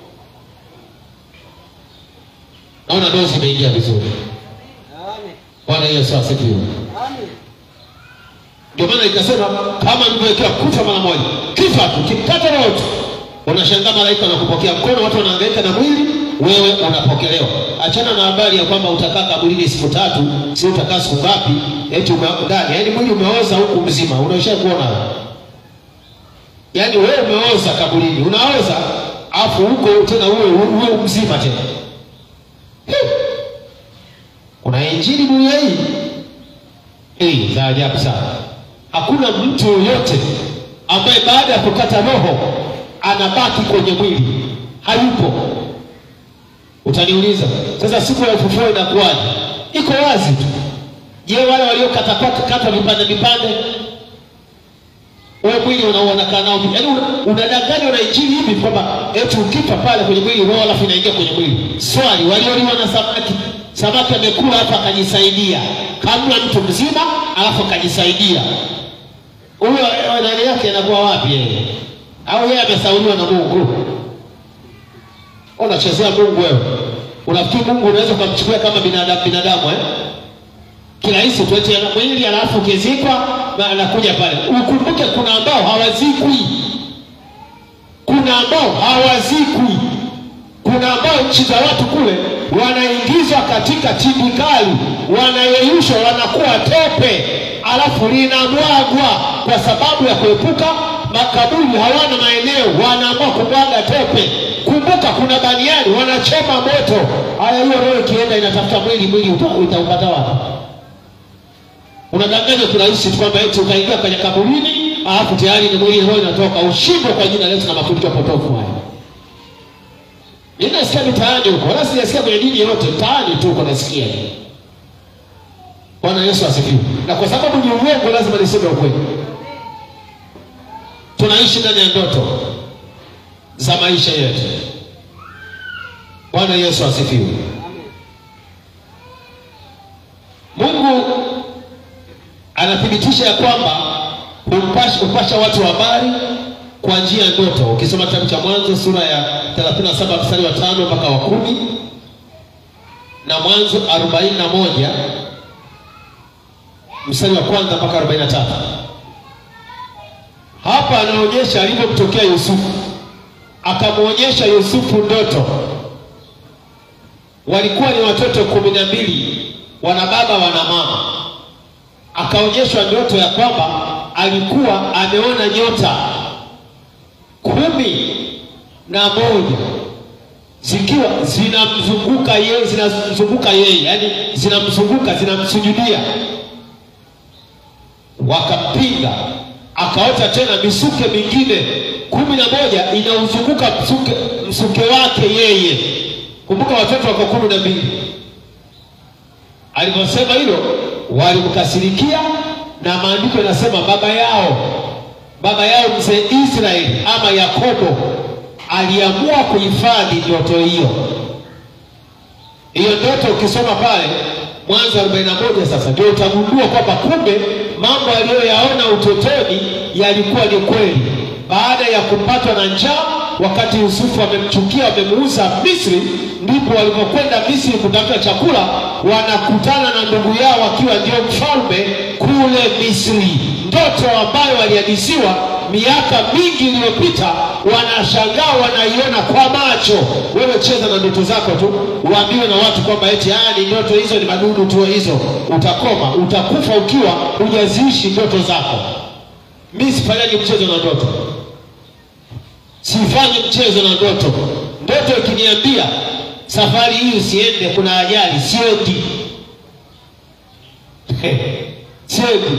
naona ndio zimeingia vizuri Amen. bwana yesu asifiwe Amen. ndio maana ikasema kama mlivyowekewa kufa mara moja kifa tu kikata roho tu unashangaa malaika wanakupokea mkono watu wanahangaika na mwili wewe unapokelewa achana na habari ya kwamba utakaa kaburini siku tatu si utakaa siku ngapi eti ume- ndani yaani mwili umeoza huku mzima unaisha kuona wewe. yaani wewe umeoza kaburini unaoza afu huko tena uwe uwe mzima tena Hey! kuna injili dunia hii hii za ajabu sana hakuna mtu yoyote ambaye baada ya kukata roho anabaki kwenye mwili hayupo utaniuliza sasa siku ya ufufuo inakuwaje iko wazi tu je wale waliokatwa vipande vipande wewe mwili unauonakaa nao yaani una- unadanganywa na injili hivi kwamba eti ukifa pale kwenye mwili roho alafu inaingia kwenye mwili swali walioliwa na samaki samaki amekula alafu akajisaidia kamla mtu mzima alafu akajisaidia huyo eh, nani yake anakuwa wapi yeye au yeye amesauliwa na mungu unachezea mungu wewe unafikiri mungu unaweza ukamchukulia kama binadamu binadamu eh? kirahisi tu eti ana mwili alafu ukizikwa na anakuja pale ukumbuke kuna ambao hawazikwi kuna ambao hawazikwi kuna ambao nchi za watu kule wanaingizwa katika tindikali wanayeyushwa wanakuwa tope alafu linamwagwa kwa sababu ya kuepuka makaburi hawana maeneo wanaamua kumwaga tope kumbuka kuna baniani wanachoma moto haya hiyo roho ikienda inatafuta mwili mwili uta- utaupata wapi unadanganywa kirahisi tu kwamba eti ukaingia kwenye kaburini alafu tayari ni mwili roho inatoka ushindwe kwa jina letu na mafundisho potofu haya mimi nasikia mitaani huko wala sijasikia kwenye dini yoyote mtaani tu uko nasikia bwana yesu asifiwe na kwa sababu ni uongo lazima niseme ukweli tunaishi ndani ya ndoto za maisha yetu bwana yesu asifiwe mungu anathibitisha ya kwamba humpasha, hupasha watu habari kwa njia ya ndoto ukisoma kitabu cha mwanzo sura ya 37 mstari wa tano mpaka wa kumi na mwanzo 41 mstari wa kwanza mpaka 43 hapa anaonyesha alivyomtokea yusufu akamwonyesha yusufu ndoto walikuwa ni watoto kumi na mbili wana baba wana mama akaonyeshwa ndoto ya kwamba alikuwa ameona nyota kumi na moja zikiwa zinamzunguka yeye zinamzunguka yeye yani zinamzunguka zinamsujudia wakampinga akaota tena misuke mingine kumi na moja inauzunguka msuke, msuke wake yeye kumbuka watoto wako kumi na mbili alivyosema hilo walimkasirikia na maandiko yanasema baba yao baba yao mzee israeli ama yakobo aliamua kuhifadhi ndoto hiyo hiyo ndoto ukisoma pale mwanzo 41 sasa ndio utagundua kwamba kumbe mambo aliyoyaona utotoni yalikuwa ni kweli baada ya kupatwa na njaa wakati yusufu wamemchukia wamemuuza misri ndipo walipokwenda misri kutafuta chakula wanakutana na ndugu yao wakiwa ndio mfalme kule misri ndoto ambayo walihadisiwa miaka mingi iliyopita wanashangaa wanaiona kwa macho wewe cheza na ndoto zako tu uambiwe na watu kwamba eti haya ni ndoto hizo ni madudu tu hizo utakoma utakufa ukiwa hujaziishi ndoto zako mi sifanyaji mchezo na ndoto sifanyi mchezo na ndoto ndoto ikiniambia safari hii usiende kuna ajali siendi siendi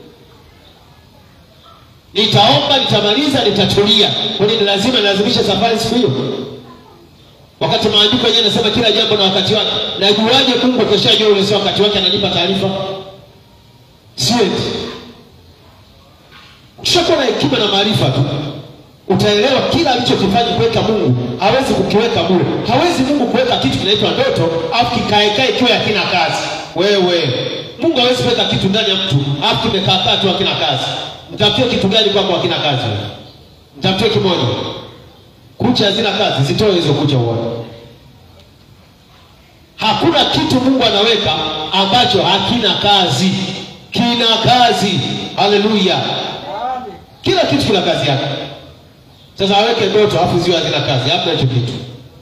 nitaomba nitamaliza nitatulia kwani ni lazima nilazimishe safari siku hiyo wakati maandiko yenyewe anasema kila jambo na wakati wake najuaje mungu akishajua ule sio wakati wake ananipa taarifa siendi ukishakuwa na hekima na maarifa tu utaelewa kila alichokifanya kuweka mungu hawezi kukiweka bure hawezi mungu kuweka kitu kinaitwa ndoto alafu kikaekae ikiwa hakina kazi wewe mungu hawezi kuweka kitu ndani ya mtu alafu kimekaakaa tu hakina kazi mtafutie kitu gani kwako hakina kazi mtafutie kimoja kucha hazina kazi zitoe hizo kucha uone hakuna kitu mungu anaweka ambacho hakina kazi kina kazi haleluya Amen. kila kitu kina kazi yake sasa aweke ndoto alafu ziwe hazina kazi hamna hicho kitu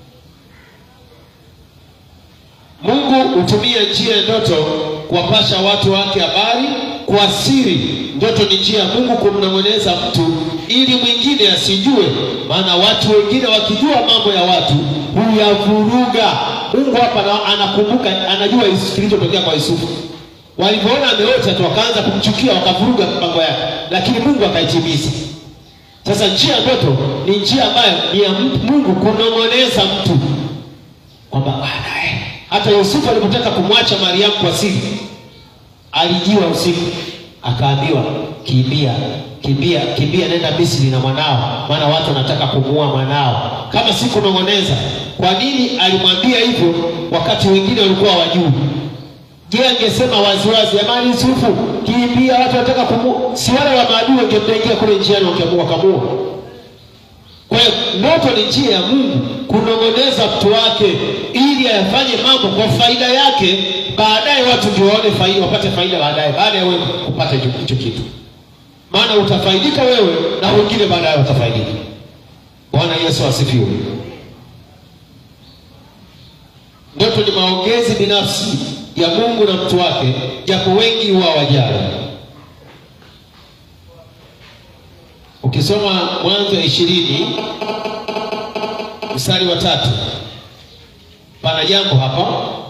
mungu hutumia njia ya ndoto kuwapasha watu wake habari kwa siri ndoto ni njia ya mungu kumnong'oneza mtu ili mwingine asijue maana watu wengine wakijua mambo ya watu huyavuruga mungu hapa ana- anakumbuka anajua Yusu- kilichotokea kwa yusufu walivyoona ameota tu wakaanza kumchukia wakavuruga mpango yake lakini mungu akaitimiza sasa njia ya ndoto ni njia ambayo ni ya mtu- mungu kunong'oneza mtu kwamba bwana eh, hata yusufu alipotaka kumwacha mariamu kwa siri alijiwa usiku akaambiwa kimbia kimbia kimbia nenda misri na mwanao maana watu wanataka kumuua mwanao kama si kunong'oneza kwa nini alimwambia hivyo wakati wengine walikuwa wajuu je angesema waziwazi jamani yusufu kimbia watu wanataka kumuua si wale wa maadui wangemdengia kule njiani wangeamua wakamua kwa hiyo ndoto ni njia ya mungu kunong'oneza mtu wake ili ayafanye mambo kwa faida yake baadaye watu ndio waone faida wapate faida baadaye baada ya wewe kupata hicho hicho kitu maana utafaidika wewe na wengine baadaye watafaidika bwana yesu asifiwe ndoto ni maongezi binafsi ya mungu na mtu wake japo wengi huwa wajali ukisoma mwanzo ya ishirini mstari wa tatu pana jambo hapa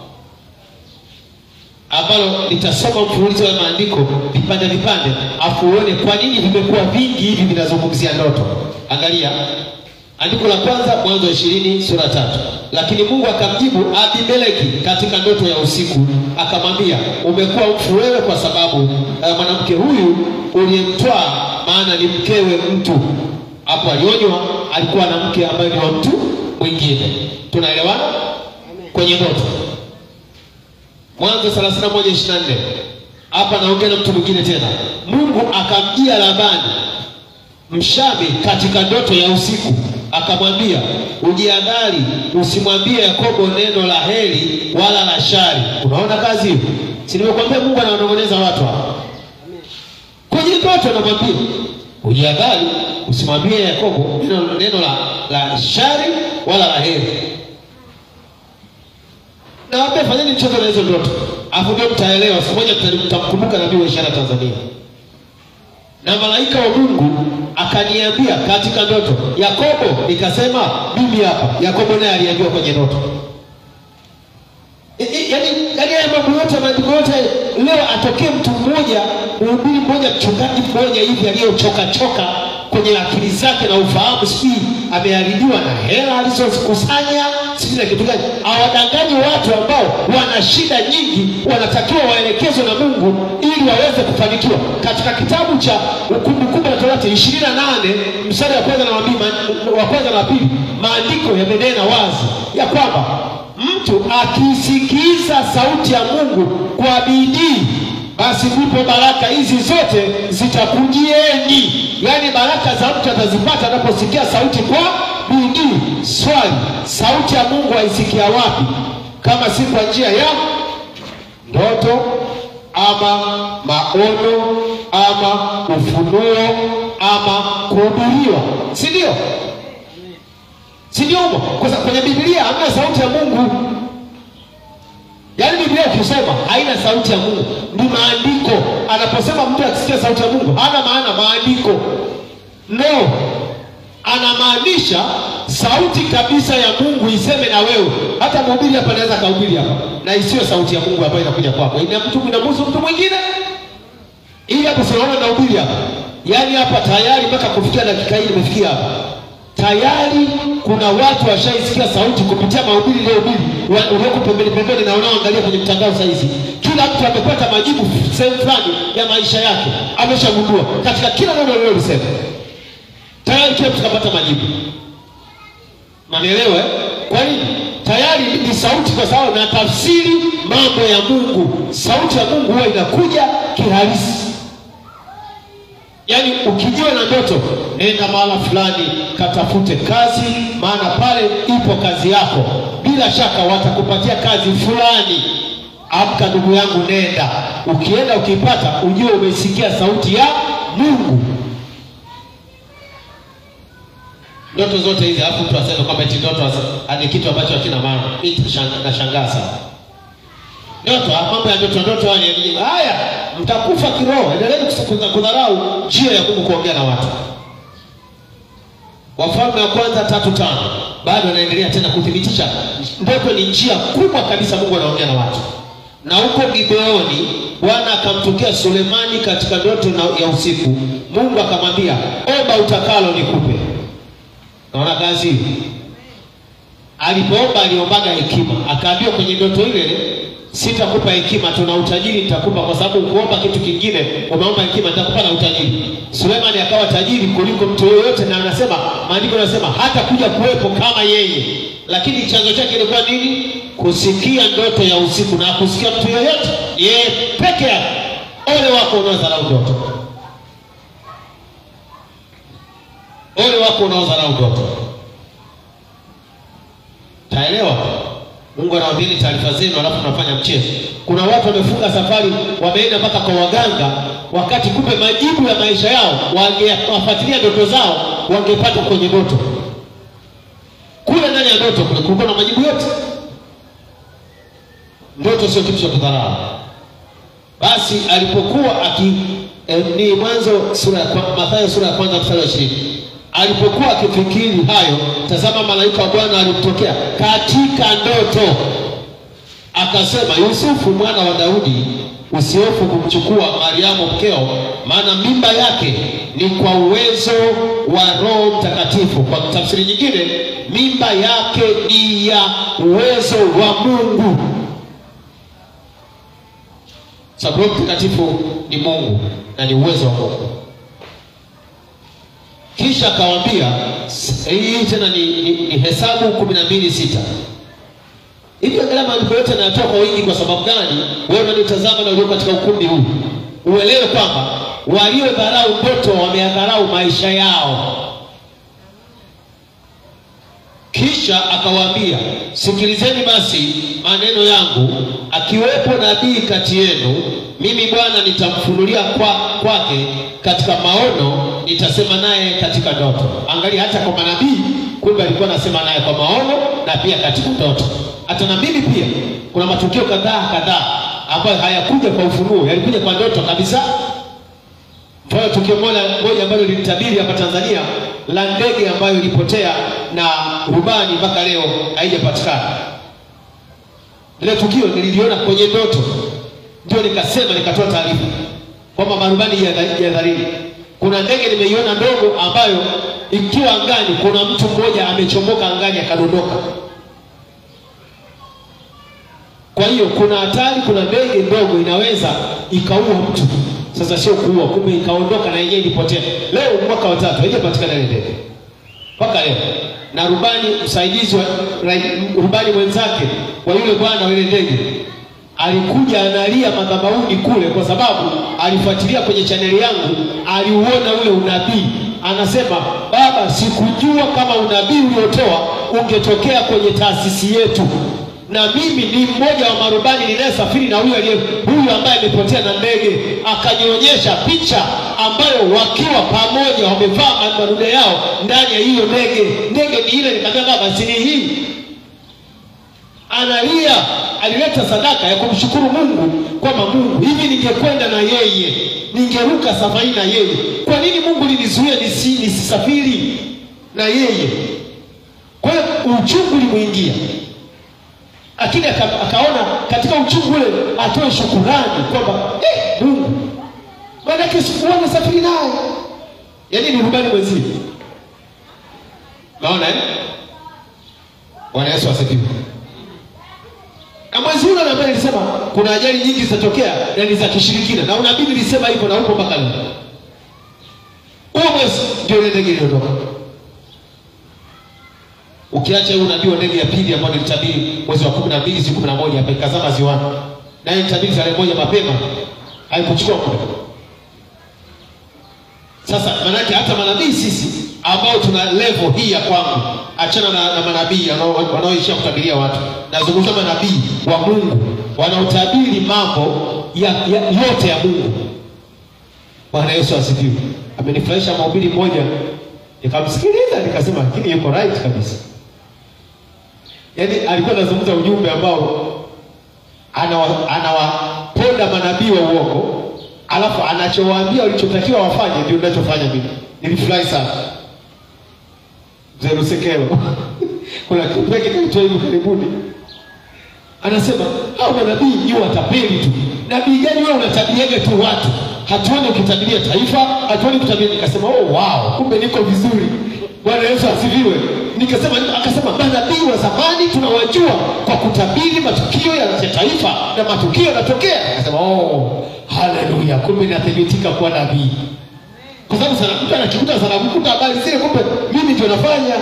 ambalo litasoma mfululizo wa maandiko vipande vipande afu uone kwa nini vimekuwa vingi hivi vinazungumzia ndoto angalia andiko la kwanza mwanzo wa ishirini sura tatu lakini mungu akamjibu abimeleki katika ndoto ya usiku akamwambia umekuwa mfu wewe kwa sababu uh, mwanamke huyu uliyemtwaa maana ni mkewe mtu hapo alionywa alikuwa na mke ambaye ni wa mtu mwingine tunaelewana kwenye ndoto mwanzo 31:24 hapa naongea na mtu mwingine tena mungu akamjia labani mshami katika ndoto ya usiku akamwambia ujiadhari usimwambie yakobo neno la heri wala la shari unaona kazi hiyo si nimekwambia mungu anawanong'oneza watu hapa kwenye ndoto anamwambia ujiadhari usimwambie yakobo neno, neno la, la shari wala la heri nawambia fanyeni mchezo na hizo ndoto afu ndio mtaelewa siku moja mta- mtamkumbuka nabii wa ishara tanzania na malaika wa mungu akaniambia katika ndoto yakobo nikasema mimi hapa yakobo naye aliambiwa kwenye ndoto I- i- yaani yaani haya mambo yote maandiko yote leo atokee mtu mmoja mhubiri mmoja mchungaji mmoja hivi aliyochoka choka kwenye akili zake na ufahamu sijui ameharibiwa na hela alizozikusanya sijui na kitu gani awadanganyi watu ambao wana shida nyingi wanatakiwa waelekezwe na mungu ili waweze kufanikiwa katika kitabu cha kumbukumbu la torati ishirini na nane mstari wa kwanza na wa pili ma- wa kwanza na wa pili maandiko yamenena wazi ya kwamba mtu akisikiza sauti ya mungu kwa bidii basi ndipo baraka hizi zote zitakujieni yaani baraka za mtu atazipata anaposikia sauti kwa bidii swali sauti ya mungu aisikia wapi kama si kwa njia ya ndoto ama maono ama ufunuo ama kuhubiriwa si ndio si ndio humo kwa sababu kwenye biblia hamna sauti ya mungu yaani biblia ukisoma haina sauti ya mungu ni maandiko anaposema mtu akisikia sauti ya mungu hana maana maandiko no anamaanisha sauti kabisa ya mungu iseme na wewe hata mhubiri hapa anaweza akahubiri hapa na isiyo sauti ya mungu ambayo inakuja kwako ina mtu inamhusu mtu mwingine ili hapo sinaona nahubiri hapa yaani hapa tayari mpaka kufikia dakika hii nimefikia hapa tayari kuna watu washaisikia sauti kupitia mahubiri iliyohubiri wa- ulioko pembeni pembeni na unaoangalia kwenye mtandao sahizi kila mtu amepata majibu sehemu fulani ya maisha yake ameshagundua katika kila neno lilolisema tayari kila mtu kapata majibu manielewe kwa nini tayari ni sauti kwa sababu na tafsiri mambo ya mungu sauti ya mungu huwa inakuja kihalisi yaani ukijiwa na ndoto nenda mahala fulani katafute kazi maana pale ipo kazi yako bila shaka watakupatia kazi fulani amka ndugu yangu nenda ukienda ukipata ujue umesikia sauti ya mungu ndoto zote hizi alafu mtu aseme kwamba eti ndoto as- ni kitu ambacho hakina maana mi nitashang- nashangaa sana ndoto ah, mambo ya ndoto ndoto haya ni elimu. haya mtakufa kiroho endeleeni kus- kudha- kudharau njia ya mungu kuongea na watu wafalme wa kwanza tatu tano bado anaendelea tena kuthibitisha ndoto ni njia kubwa kabisa mungu anaongea na watu na huko gibeoni bwana akamtokea sulemani katika ndoto na- ya usiku mungu akamwambia omba utakalo nikupe naona kazi hii alipoomba aliombaga hekima akaambiwa kwenye ndoto ile sitakupa hekima tuna utajiri nitakupa kwa sababu ukuomba kitu kingine umeomba hekima nitakupa na utajiri sulemani akawa tajiri kuliko mtu yoyote na anasema maandiko yanasema hata kuja kuwepo kama yeye lakini chanzo chake ilikuwa nini kusikia ndoto ya usiku na kusikia mtu yoyote yeye peke yake ole wako unaodharau ndoto ole wako unaodharau ndoto taelewa mungu anawaambieni taarifa zenu alafu mnafanya mchezo kuna watu wamefunga safari wameenda mpaka kwa waganga wakati kumbe majibu ya maisha yao wangewafuatilia ndoto zao wangepata kwenye ndoto kule ndani ya ndoto kule kulikuwa na majibu yote ndoto sio kitu cha kudharau basi alipokuwa aki eh, ni mwanzo sura ya kwa- mathayo sura ya kwanza mstari wa ishirini alipokuwa akifikiri hayo tazama malaika wa bwana alimtokea katika ndoto akasema yusufu mwana wa daudi usihofu kumchukua mariamu mkeo maana mimba yake ni kwa uwezo wa roho mtakatifu kwa tafsiri nyingine mimba yake ni ya uwezo wa mungu sababu roho mtakatifu ni mungu na ni uwezo wa mungu kisha akawambia s- hii tena ni, ni, ni hesabu kumi na mbili sita hivi angalia maandiko yote yanatoa kwa wingi kwa sababu gani wewe unanitazama na ulio katika ukumbi huu uelewe kwamba waliodharau ndoto wameyadharau maisha yao kisha akawaambia sikilizeni basi maneno yangu akiwepo nabii kati yenu mimi bwana nitamfunulia kwa, kwake katika maono nitasema naye katika ndoto angalia hata kwa manabii kumbe alikuwa anasema naye kwa maono na pia katika ndoto hata na mimi pia kuna matukio kadhaa kadhaa ambayo hayakuja kwa ufunuo yalikuja kwa ndoto kabisa Kwa hiyo tukio moja moja ambalo lilitabiri hapa Tanzania la ndege ambayo ilipotea na rubani mpaka leo haijapatikana. Ile tukio nililiona kwenye ndoto, ndio nikasema, nikatoa taarifa kwamba marubani jihadharini. Kuna ndege nimeiona ndogo ambayo ikiwa angani, kuna mtu mmoja amechomoka angani akadondoka. Kwa hiyo kuna hatari, kuna ndege ndogo inaweza ikaua mtu. Sasa sio kuua, kumbe ikaondoka na yenyewe ilipotea. Leo mwaka wa tatu haijapatikana ile ndege mpaka leo, na rubani msaidizi wa rai- rubani mwenzake wa yule bwana wa ile ndege alikuja analia madhabahuni kule, kwa sababu alifuatilia kwenye chaneli yangu, aliuona ule unabii. Anasema, baba, sikujua kama unabii uliotoa ungetokea kwenye taasisi yetu na mimi ni mmoja wa marubani ninayesafiri na huyu aliye huyu ambaye amepotea na ndege, akanionyesha picha ambayo wakiwa pamoja wamevaa madude yao ndani ya hiyo ndege. Ndege ni ile, nikamwambia baba, si ni hii? Analia, alileta sadaka ya kumshukuru Mungu kwamba Mungu, hivi ningekwenda na yeye, ningeruka safari na yeye, kwa nini Mungu linizuia nisi, nisisafiri na yeye? Kwa hiyo uchungu ulimwingia lakini aka, akaona katika uchungu ule atoe shukurani kwamba eh, Mungu maanake sikuwa nasafiri naye, yaani ni rubani mwenzie. Naona eh? Bwana Yesu asifiwe. Na mwezi ule ambaye nilisema kuna ajali nyingi zitatokea na ni za kishirikina, na unabii nilisema hivyo na upo mpaka leo. Huo mwezi ndio ile ndege iliondoka ukiacha huu unabii wa ndege ya pili ambayo nilitabiri mwezi wa kumi na mbili siku kumi na moja hapa ikazama ziwani, naye nilitabiri tarehe moja mapema, haikuchukua muda. Sasa maanake hata manabii sisi ambao tuna level hii ya kwangu, achana na, na manabii wanao- wanaoishia kutabiria watu, nazungumza manabii wa Mungu wanaotabiri mambo ya, ya, yote ya Mungu. Bwana Yesu asifiwe. Amenifurahisha mahubiri moja, nikamsikiliza nikasema, lakini yuko right kabisa. Yaani alikuwa anazungumza ujumbe ambao anawa- anawaponda manabii wa uongo, alafu anachowaambia walichotakiwa wafanye ndio ninachofanya mimi. Nilifurahi sana. Mzee Lusekelo kuna kitu yake kilichoa hivi karibuni, anasema hao manabii ni watapeli tu. Nabii gani wewe unatabiaga tu watu, hatuoni ukitabiria taifa, hatuoni ukitabiria. Nikasema oh, wow, kumbe niko vizuri. Bwana Yesu asifiwe. Nikasema, akasema manabii wa zamani tunawajua kwa kutabiri matukio ya ya taifa na matukio yanatokea. Akasema oh, haleluya, kumbe nathibitika kuwa nabii kwa sababu sana mtu anakikuta sana kukuta habari zile, kumbe mimi ndio nafanya.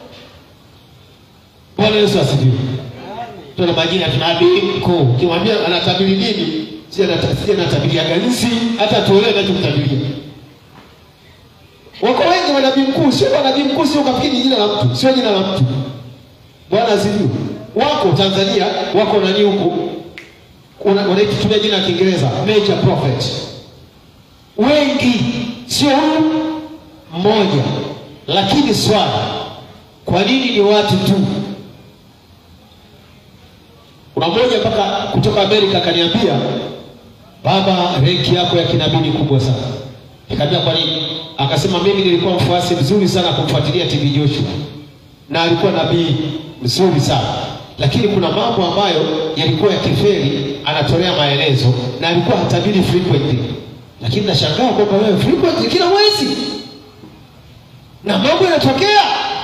Bwana Yesu asifiwe. Tuna majina tuna nabii mkuu, ukimwambia anatabiri nini, si anata- si anatabiriaga nzi, hata tuelewe anachomtabiria. Wako wengi wa nabii mkuu, sio wa nabii mkuu, sio kafikiri ni jina la mtu, sio jina la mtu. Bwana asifiwe. Wako Tanzania, wako nani huku, Wana- wanaitumia jina la Kiingereza major prophet wengi, sio huyu mmoja. Lakini swali, kwa nini ni watu tu? Kuna mmoja mpaka kutoka Amerika akaniambia, baba, renki yako ya kinabii ni kubwa sana. Nikamwambia kwa nini? Akasema mimi nilikuwa mfuasi mzuri sana kumfuatilia TV Joshua na alikuwa nabii mzuri sana, lakini kuna mambo ambayo yalikuwa ya kiferi, anatolea maelezo na alikuwa hatabiri frequently, lakini nashangaa kwamba wewe frequently kila mwezi na mambo yanatokea.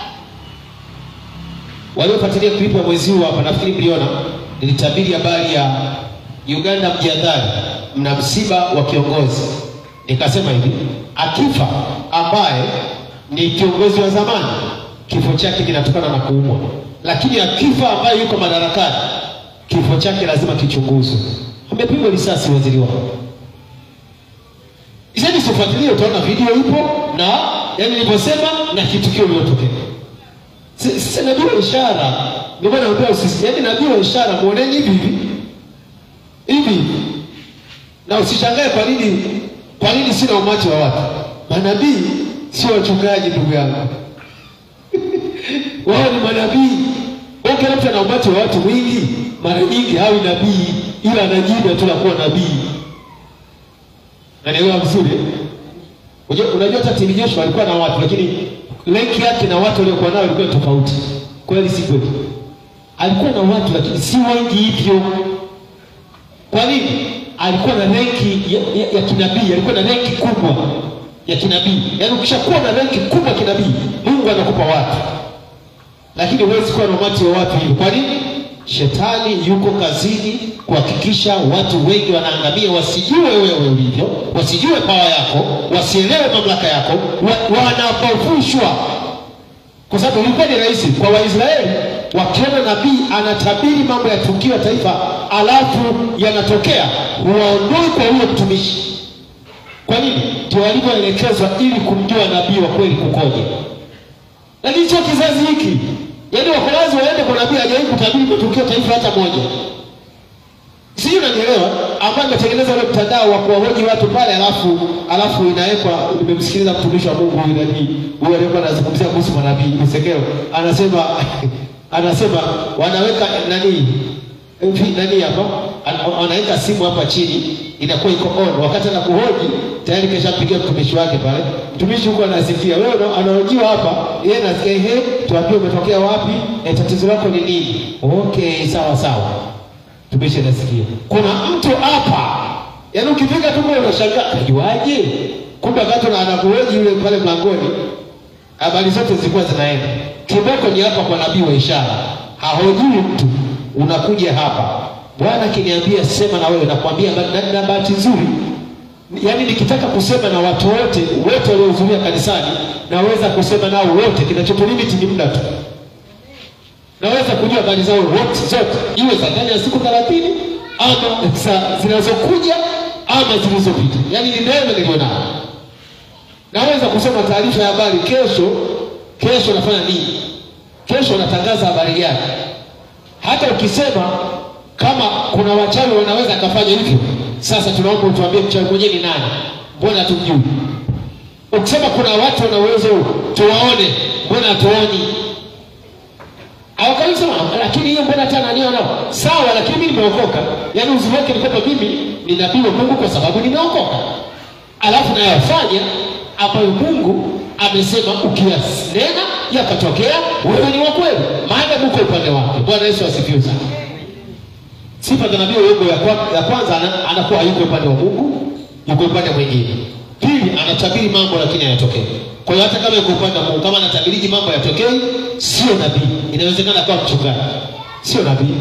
Waliofuatilia klipu ya mwezi huu hapa, nafikiri mliona, nilitabiri habari ya Uganda, mjadhari, mna msiba wa kiongozi. Nikasema hivi, akifa ambaye ni kiongozi wa zamani, kifo chake kinatokana na kuumwa, lakini akifa ambaye yuko madarakani, kifo chake lazima kichunguzwe. Amepigwa risasi waziri wao. Iseni sifuatilie, utaona video ipo na yani nilivyosema na kitukio lilotokea. Si- Sisi nabii wa ishara, ndio maana naambia usisi, yani nabii wa ishara muoneni hivi hivi hivi, na usishangae kwa nini kwa nini sina umati wa watu. Manabii sio wachungaji, ndugu yangu wao ni manabii. Wewe Kila mtu ana umati wa watu mwingi, mara nyingi hawi nabii, ila anajibu tu la kuwa nabii. Nanielewa vizuri eh? Unajua unajua hata TV Joshua alikuwa na watu lakini lenki yake na watu waliokuwa nao ilikuwa tofauti. Kweli si kweli? Alikuwa na watu lakini si wengi hivyo. Kwa nini? Alikuwa na renki ya, ya, ya kinabii, alikuwa na renki kubwa ya kinabii. Yaani ukishakuwa na renki kubwa ya kinabii, Mungu anakupa watu. Lakini huwezi kuwa na umati wa watu hivyo. Kwa nini? Shetani yuko kazini kuhakikisha watu wengi wanaangamia, wasijue wewe ulivyo, wasijue pawa yako, wasielewe mamlaka yako, wa, wanapofushwa. Kwa sababu ilikuwa ni rahisi kwa Waisraeli wakiona nabii anatabiri mambo ya tukio la taifa, alafu yanatokea, huwaondoi kwa huyo mtumishi. Kwa nini? Ndio walivyoelekezwa ili kumjua nabii wa kweli kukoje. Lakini sio kizazi hiki, yaani wako lazima waende kwa nabii hajawahi kutabiri matukio taifa hata moja. Sijui unanielewa, ambaye ametengeneza ule mtandao wa kuwahoji watu pale, alafu alafu inawekwa. Nimemsikiliza mtumishi wa Mungu huyu nani huyu aliyekuwa anazungumzia kuhusu manabii Msekeo, anasema anasema wanaweka nani hivi nani hapa, Ana- wanaweka simu hapa chini inakuwa iko on, wakati anakuhoji tayari keshampigia mtumishi wake pale. Mtumishi huko anasikia, wewe una- anahojiwa hapa, yeye anasikia ehe, tuambie umetokea wapi, e, tatizo lako ni nini? Okay, sawa sawa tumishe nasikia kuna mtu hapa yaani ukifika tu kule unashangaa kajuaje kumbe wakati na anakuhoji yule pale mlangoni habari zote zilikuwa zinaenda kiboko ni hapa kwa nabii wa ishara hahojiwi mtu unakuja hapa bwana akiniambia sema na wewe nakwambia na, na, na bahati nzuri yaani nikitaka kusema na watu wote wote waliohudhuria kanisani naweza kusema nao wote kinachotulimiti ni muda tu naweza kujua habari zao wote zote, iwe za ndani ya siku thelathini ama za zinazokuja ama zilizopita. Yaani ni neema nilionayo. Naweza kusoma taarifa ya habari kesho, kesho nafanya nini, kesho natangaza habari gani. Hata ukisema kama kuna wachawi wanaweza akafanya hivyo, sasa tunaomba utuambie mchawi mwenyewe ni nani, mbona hatumjui? Ukisema kuna watu wana uwezo huu, tuwaone, mbona hatuoni? Awakalisema, lakini hiyo mbona hata nani nao? Sawa, lakini mimi nimeokoka. Yaani uzuri wake ni kwamba mimi ni nabii wa Mungu kwa sababu nimeokoka. Alafu nayafanya ambayo Mungu amesema ukiyanena yakatokea, wewe ni wa kweli, maana uko upande wake. Bwana Yesu asifiwe sana. Sifa za nabii wa uongo ya, kwa, ya kwanza ana, anakuwa hayuko upande wa Mungu, yuko upande mwingine. Pili, anatabiri mambo lakini hayatokei. Kwa hiyo hata kama yuko upande wa Mungu, kama anatabiriji mambo yatokei, sio nabii. Inawezekana kuwa mchungaji, sio nabii.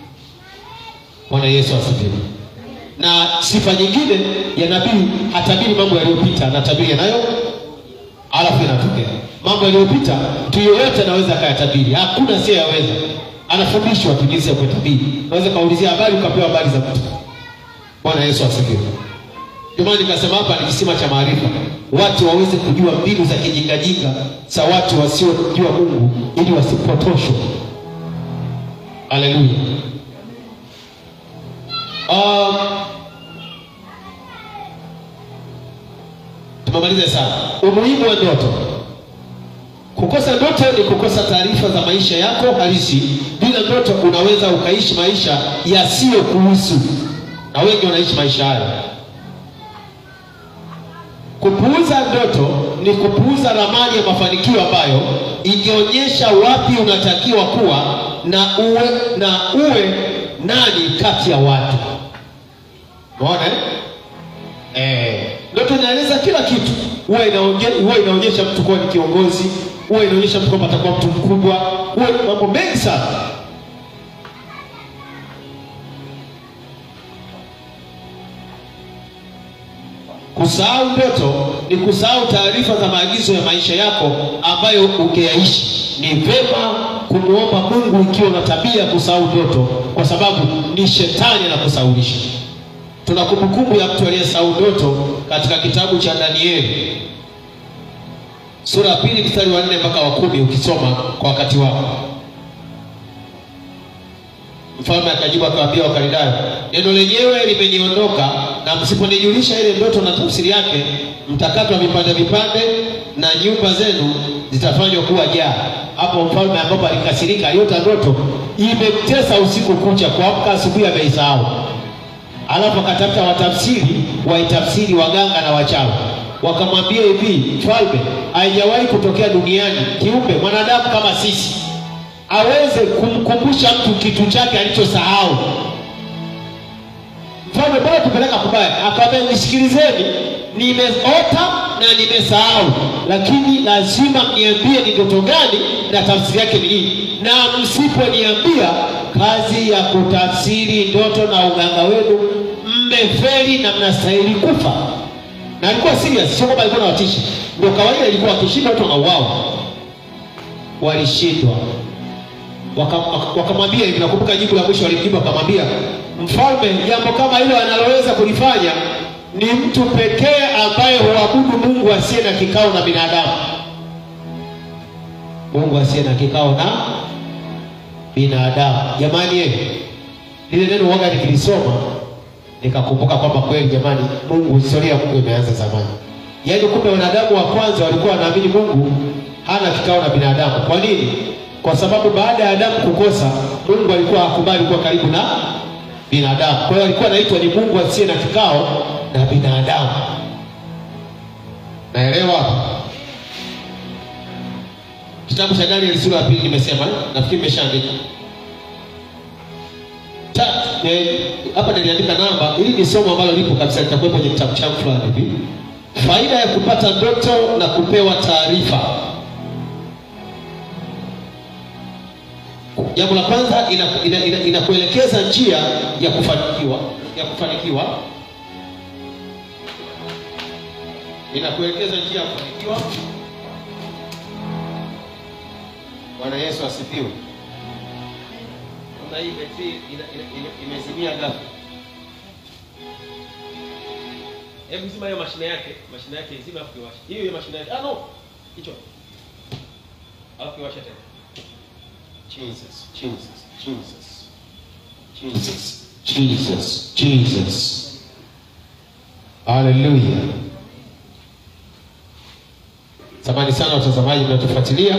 Bwana Yesu asifiwe. Na sifa nyingine ya nabii, hatabiri mambo yaliyopita, anatabiri yanayo alafu yanatokea. Mambo yaliyopita mtu yeyote anaweza akayatabiri, hakuna asiyeyaweza. Anafundishwa tu jinsi ya kuyatabiri. Unaweza kaulizia habari ukapewa habari za mtu. Bwana Yesu asifiwe. Ndio maana nikasema hapa ni kisima cha maarifa, watu waweze kujua mbinu za kijingajinga za watu wasiojua Mungu ili wasipotoshwe. Haleluya. Um, tumemaliza sana. Umuhimu wa ndoto. Kukosa ndoto ni kukosa taarifa za maisha yako halisi. Bila ndoto unaweza ukaishi maisha yasiyokuhusu, na wengi wanaishi maisha hayo. Kupuuza ndoto ni kupuuza ramani ya mafanikio ambayo ingeonyesha wapi unatakiwa kuwa na uwe na uwe nani kati ya watu. Unaona eh? Eh, ndoto inaeleza kila kitu. Huwa inaonyesha huwa inaonyesha mtu kuwa ni kiongozi, huwa inaonyesha mtu kwamba atakuwa mtu mkubwa, huwa mambo mengi sana. Kusahau ndoto ni kusahau taarifa za maagizo ya maisha yako ambayo ungeyaishi. Ni vema kumwomba Mungu ikiwa una tabia ya kusahau ndoto, kwa sababu ni shetani anakusaulisha. Tuna kumbukumbu ya mtu aliyesahau ndoto katika kitabu cha Danieli sura ya pili mstari wa nne mpaka wa kumi ukisoma kwa wakati wako. Mfalme akajibu akawaambia Wakaldayo, neno lenyewe limeniondoka, na msiponijulisha ile ndoto na tafsiri yake, mtakatwa vipande vipande, na nyumba zenu zitafanywa kuwa jaa. Hapo mfalme ambapo alikasirika, aliota ndoto imemtesa usiku kucha, kuamka asubuhi ameisahau. Alafu akatafuta watafsiri waitafsiri waganga na wachawi. wakamwambia hivi, mfalme, haijawahi kutokea duniani kiumbe mwanadamu kama sisi aweze kumkumbusha mtu kitu chake alichosahau. Mfalme, bora tupeleka kubaya. Akamwambia, nisikilizeni, nimeota na nimesahau, lakini lazima mniambie ni ndoto gani na tafsiri yake ni nini, na msiponiambia kazi ya kutafsiri ndoto na uganga wenu mmefeli na mnastahili kufa. Na alikuwa serious, sio kwamba alikuwa anawatisha. Ndio kawaida, ilikuwa wakishinda watu wanauawa. Walishindwa Waka- wakamwambia hivi, nakumbuka jibu la mwisho walimjibu, wakamwambia mfalme, jambo kama hilo analoweza kulifanya ni mtu pekee ambaye huabudu Mungu asiye na kikao na binadamu, Mungu asiye na kikao na binadamu. Jamani, eh, lile neno waga nikilisoma nikakumbuka kwamba kweli jamani, Mungu, historia ya Mungu imeanza zamani. Yaani kumbe wanadamu wa kwanza walikuwa wanaamini Mungu hana kikao na binadamu. Kwa nini? Kwa sababu baada ya Adamu kukosa, Mungu alikuwa hakubali kuwa karibu na binadamu. Kwa hiyo alikuwa anaitwa ni Mungu asiye na kikao na binadamu. Naelewa hapa? Kitabu cha Danieli sura ya pili nimesema, eh? nafikiri nimeshaandika Ta- eh, hapa niliandika namba. Hili ni somo ambalo lipo kabisa, litakuwepo kwenye kitabu changu fulani hivi. Faida ya kupata ndoto na kupewa taarifa. Jambo la kwanza inakuelekeza ina, ina, inakuelekeza njia ya kufanikiwa ya kufanikiwa, inakuelekeza njia ya kufanikiwa. Bwana Yesu asifiwe. Naona hii betri ina- ina- ina- imezimia ghafla. Hebu zima hiyo mashine yake, mashine yake zima afu kiwasha. Hiyo hiyo mashine yake. Ah no. Hicho. Alafu kiwasha tena. Jesus, Jesus, Jesus. Jesus, Jesus, Jesus. Hallelujah. Samahani sana watazamaji mnatufuatilia.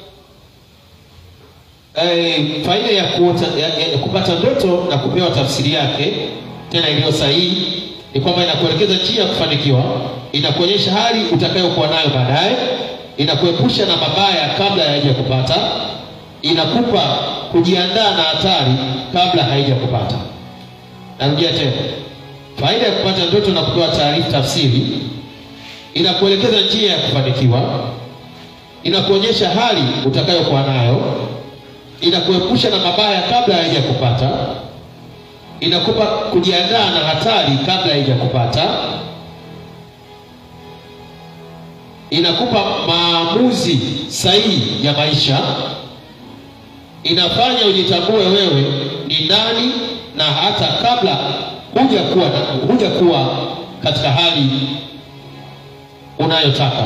Eh, faida ya, kuota, ya, ya, ya kupata ndoto na kupewa tafsiri yake tena iliyo sahihi ni kwamba inakuelekeza njia ya kufanikiwa, inakuonyesha hali utakayokuwa nayo baadaye, inakuepusha na mabaya kabla haija kupata, inakupa kujiandaa na hatari kabla haija kupata. Narudia tena, faida ya kupata ndoto na kupewa taarifa tafsiri, inakuelekeza njia ya kufanikiwa, inakuonyesha hali utakayokuwa nayo inakuepusha na mabaya kabla haija kupata, inakupa kujiandaa na hatari kabla haija kupata, inakupa maamuzi sahihi ya maisha, inafanya ujitambue wewe ni nani, na hata kabla huja kuwa huja kuwa katika hali unayotaka,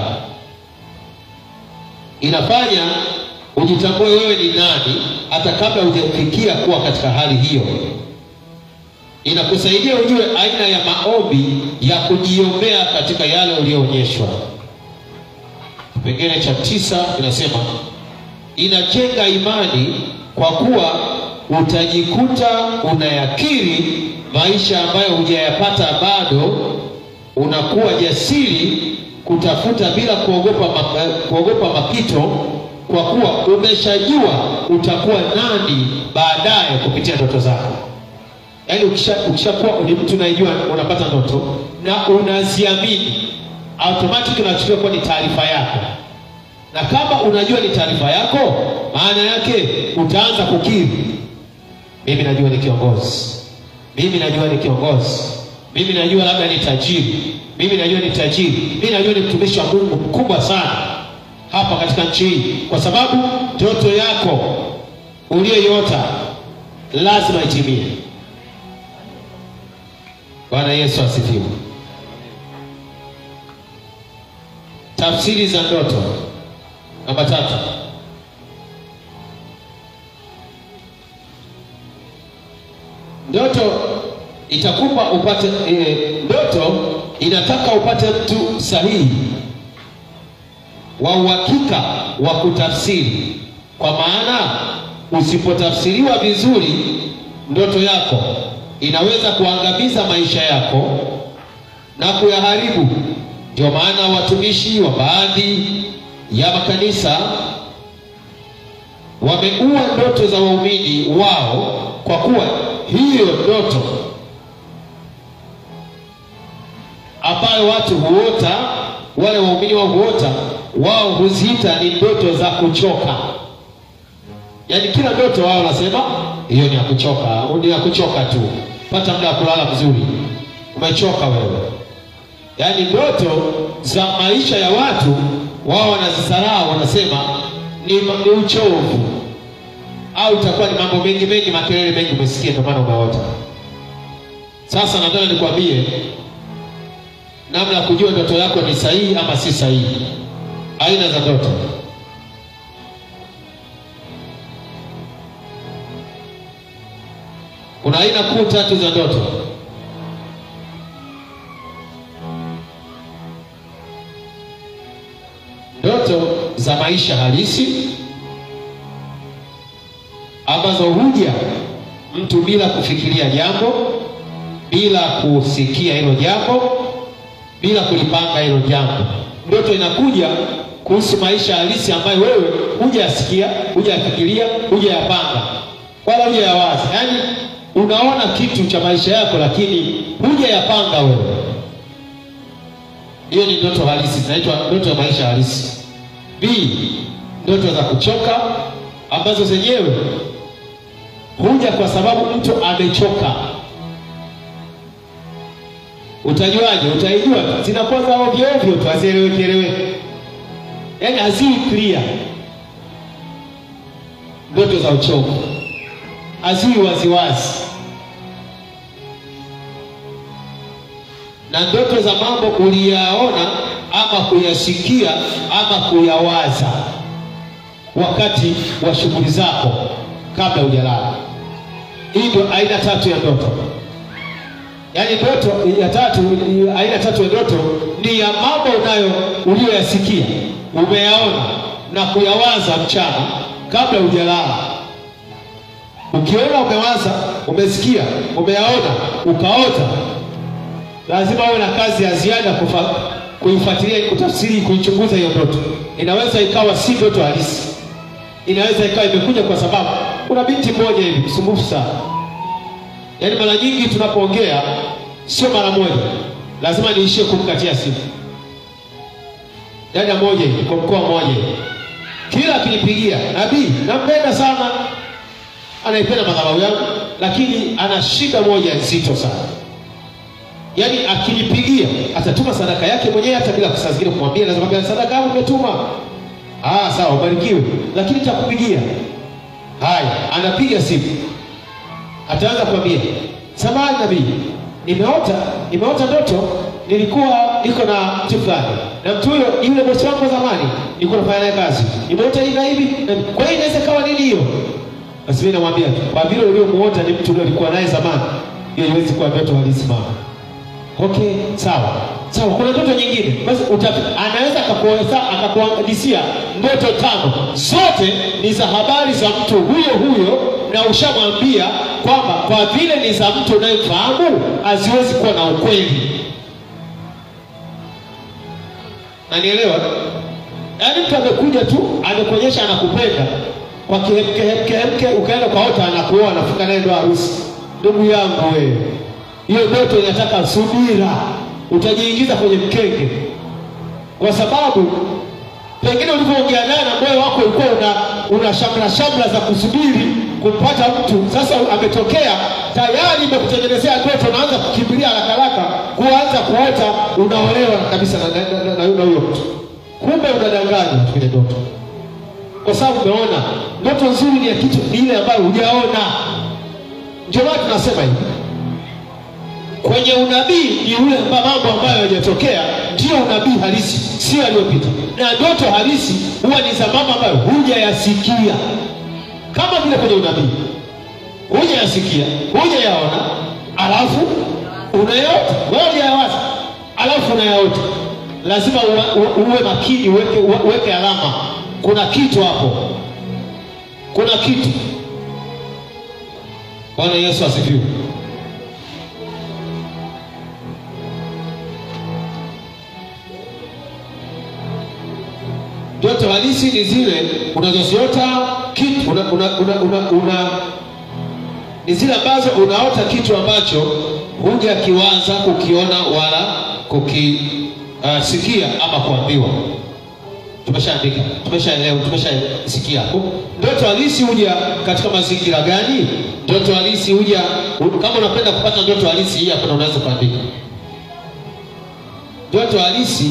inafanya ujitambue wewe ni nani hata kabla hujafikia kuwa katika hali hiyo. Inakusaidia ujue aina ya maombi ya kujiombea katika yale uliyoonyeshwa. Kipengele cha tisa inasema inajenga imani kwa kuwa utajikuta unayakiri maisha ambayo hujayapata bado, unakuwa jasiri kutafuta bila kuogopa, ma, kuogopa mapito kwa kuwa umeshajua utakuwa nani baadaye kupitia ndoto zako. Yaani ukishakuwa ukisha ni mtu unayejua unapata ndoto na unaziamini, automatic unachukulia kuwa ni taarifa yako, na kama unajua ni taarifa yako, maana yake utaanza kukiri, mimi najua ni kiongozi, mimi najua ni kiongozi, mimi najua labda ni tajiri, mimi najua ni tajiri, mimi najua ni mtumishi wa Mungu mkubwa sana hapa katika nchi hii, kwa sababu ndoto yako uliyoiota lazima itimie. Bwana Yesu asifiwe. Tafsiri za ndoto. Namba tatu, ndoto itakupa upate e, ndoto inataka upate mtu sahihi wa uhakika wa kutafsiri, kwa maana usipotafsiriwa vizuri, ndoto yako inaweza kuangamiza maisha yako na kuyaharibu Ndio maana watumishi wa baadhi ya makanisa wameua ndoto za waumini wao, kwa kuwa hiyo ndoto ambayo watu huota, wale waumini wao huota, wao huziita ni ndoto za kuchoka. Yaani kila ndoto wao wanasema hiyo ni ya kuchoka, ni ya kuchoka tu, pata muda wa kulala vizuri, umechoka wewe. Yaani ndoto za maisha ya watu wao wanazisarau, wanasema ni, ni uchovu au itakuwa ni mambo mengi mengi, makelele mengi umesikia, ndio maana umeota. Sasa nataka nikwambie namna ya kujua ndoto yako ni sahihi ama si sahihi. Aina za ndoto. Kuna aina kuu tatu za ndoto. Ndoto za maisha halisi ambazo huja mtu bila kufikiria jambo, bila kusikia hilo jambo, bila kulipanga hilo jambo. Ndoto inakuja kuhusu maisha halisi ambayo wewe hujasikia, hujafikiria, hujayapanga wala hujayawaza. Yaani unaona kitu cha maisha yako, lakini hujayapanga wewe. Hiyo ni ndoto halisi, zinaitwa ndoto ya maisha halisi. B, ndoto za kuchoka ambazo zenyewe huja kwa sababu mtu amechoka. Utajuaje? Utaijua zinakuwa za ovyo ovyo tu, hazieleweki eleweki, yaani haziwi clear. Ndoto za uchovu haziwi waziwazi, na ndoto za mambo uliyaona ama kuyasikia ama kuyawaza wakati wa shughuli zako kabla hujalala. Hii ndio aina tatu ya ndoto. Yaani ndoto ya tatu, aina tatu ya ndoto ni ya mambo unayo uliyoyasikia, umeyaona na kuyawaza mchana kabla hujalala. Ukiona umewaza, umesikia, umeyaona, ukaota, lazima uwe na kazi ya ziada kufa, kuifuatilia, kutafsiri, kuichunguza hiyo ndoto. Inaweza ikawa si ndoto halisi, inaweza ikawa imekuja kwa sababu kuna binti mmoja hivi msumbufu sana. Yaani mara nyingi tunapoongea, sio mara moja, lazima niishie kumkatia simu. Dada moja hivi kwa mkoa mmoja hivi, kila akinipigia, nabii, nampenda sana, anaipenda madhabahu yangu, lakini ana shida moja nzito sana. Yaani akinipigia atatuma sadaka yake mwenyewe, hata bila saa zingine kumwambia, lazima kwambia sadaka yangu umetuma. Ah, sawa, ubarikiwe, lakini takupigia. Haya, anapiga simu, ataanza kuambia, samahani nabii, nimeota nimeota ndoto, nilikuwa niko na mtu fulani, na mtu huyo yule bosi wangu wa zamani, nilikuwa nafanya naye kazi, nimeota hivi na hivi. Kwa hiyo inaweza kawa nini hiyo? Basi mimi namwambia kwa vile uliomuota ni mtu uliokuwa naye zamani, hiyo haiwezi kuwa ndoto halisi mama. Okay, sawa sawa. Kuna ndoto nyingine basi utafi, anaweza akakueleza akakuhadisia ndoto tano, zote ni za habari za mtu huyo huyo, na ushamwambia kwamba kwa vile ni za mtu unayemfahamu haziwezi kuwa na ukweli. Nanielewa? Yaani mtu amekuja tu amekuonyesha anakupenda kwa kihemkehemke, ukaenda kwa ota, anakuoa, anafunga naye ndoa harusi. Ndugu yangu wewe hiyo ndoto inataka subira, utajiingiza kwenye mkenge, kwa sababu pengine ulivyoongea naye na moyo wako ulikuwa una, una shamra shamra za kusubiri kumpata mtu. Sasa ametokea tayari, imekutengenezea ndoto, unaanza kukimbilia haraka haraka, kuanza kuota unaolewa kabisa na na- na- na na huyo mtu, kumbe unadanganya kwenye ndoto, kwa sababu umeona. Ndoto nzuri ni ya kitu ni ile ambayo hujaona. Ndio maana tunasema hivi kwenye unabii ni ule amba- mambo ambayo hayajatokea, ndiyo unabii halisi, sio yaliyopita. Na ndoto halisi huwa ni za mambo ambayo hujayasikia, kama vile kwenye unabii hujayasikia, hujayaona, alafu unayaota, wewe hujayawaza, alafu unayaota. Lazima uwe, uwe makini, uweke, uweke alama. Kuna kitu hapo, kuna kitu. Bwana Yesu asifiwe. ndoto halisi ni zile unazoziota kitu una, una, una, una, una ni zile ambazo unaota kitu ambacho huja kiwaza kukiona wala kukisikia uh, ama kuambiwa tumeshaandika tumeshaelewa tumeshasikia hapo ndoto halisi huja katika mazingira gani ndoto halisi huja kama unapenda kupata ndoto halisi hii hapa unaweza kuandika ndoto halisi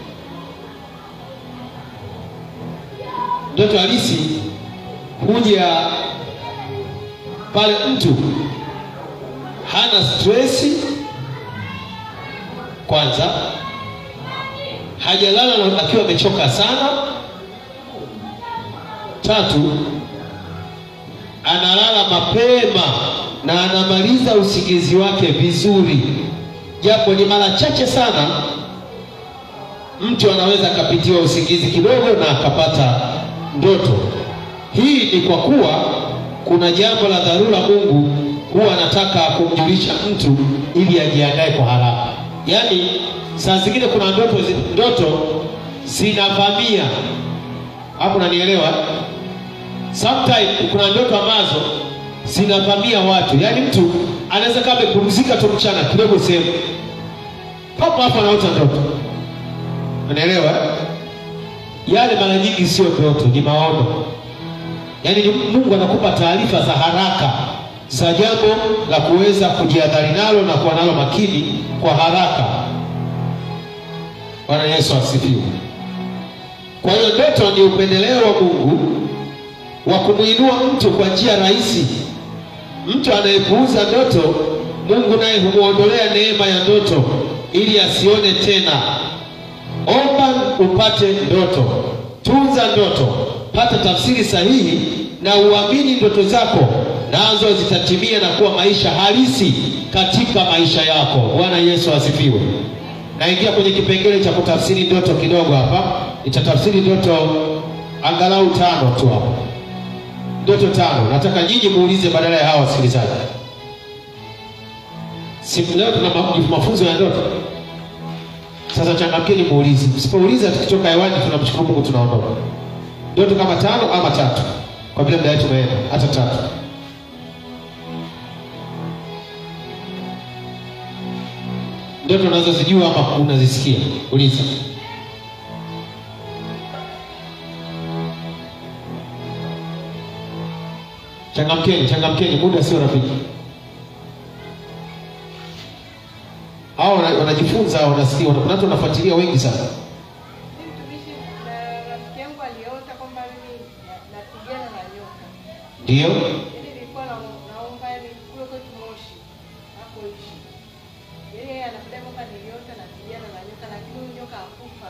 ndoto halisi huja pale mtu hana stresi kwanza hajalala na- akiwa amechoka sana tatu analala mapema na anamaliza usingizi wake vizuri japo ni mara chache sana mtu anaweza akapitiwa usingizi kidogo na akapata ndoto hii ni kwa kuwa kuna jambo la dharura mungu huwa anataka kumjulisha mtu ili ajiandae kwa haraka yaani saa zingine kuna ndoto zi- ndoto zinavamia hapo nanielewa sometime kuna ndoto ambazo zinavamia watu yaani mtu anaweza kama amepumzika tu mchana kidogo sehemu papo hapo anaota ndoto unaelewa eh? yale mara nyingi sio ndoto ni maono yaani ni mungu anakupa taarifa za haraka za jambo la kuweza kujiadhari nalo na kuwa nalo makini kwa haraka bwana yesu asifiwe kwa hiyo ndoto ni upendeleo wa mungu wa kumwinua mtu kwa njia rahisi mtu anayepuuza ndoto mungu naye humwondolea neema ya ndoto ili asione tena omba upate ndoto tunza ndoto pata tafsiri sahihi na uamini ndoto zako nazo zitatimia na kuwa maisha halisi katika maisha yako bwana yesu asifiwe naingia kwenye kipengele cha kutafsiri ndoto kidogo hapa nitatafsiri ndoto angalau tano tu hapa ndoto tano nataka nyinyi muulize badala ya hawa wasikilizaji si leo tuna ma- mafunzo ya ndoto sasa changamkeni muulize msipouliza tukitoka hewani tunamshukuru mungu tunaondoka ndoto kama tano ama tatu kwa vile muda wetu umeenda hata tatu ndoto unazozijua ama unazisikia uliza changamkeni changamkeni muda sio rafiki hao wana- wanajifunza wanasikia wana- kuna watu wanafuatilia wengi sana Mimi mtumishi na rafiki yangu aliota kwamba mimi na- napigana na nyoka. ndio Yaani nilikuwa na- naomba yani kule kwetu Moshi hakoishi. Yaani yeye anapenda kwamba niliota napigana na nyoka lakini huyu nyoka hakufa.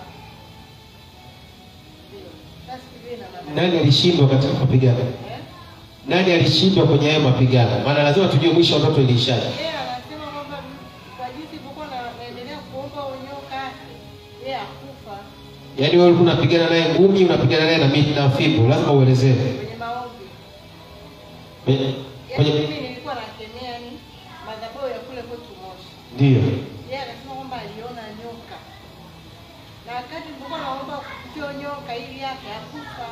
Ndio. Sasa sijui ina maana. nani alishindwa katika mapigano Eh? nani alishindwa kwenye hayo mapigano maana lazima tujue mwisho wa ndoto iliishaje Yeye anasema kwamba kwa jinsi nilivyokuwa na- naendelea kuomba huyo nyoka yeye hakufa yaani wewe ulikuwa unapigana naye ngumi unapigana naye na miti na fimbo lazima uelezee kwenye maombi. kwenye Yaani kwenye mimi nilikuwa nakemea ni madhabahu ya kule kwetu Moshi. ndio Yeye anasema kwamba aliona nyoka, na wakati nilipokuwa naomba kupitia nyoka ili yake hakufa.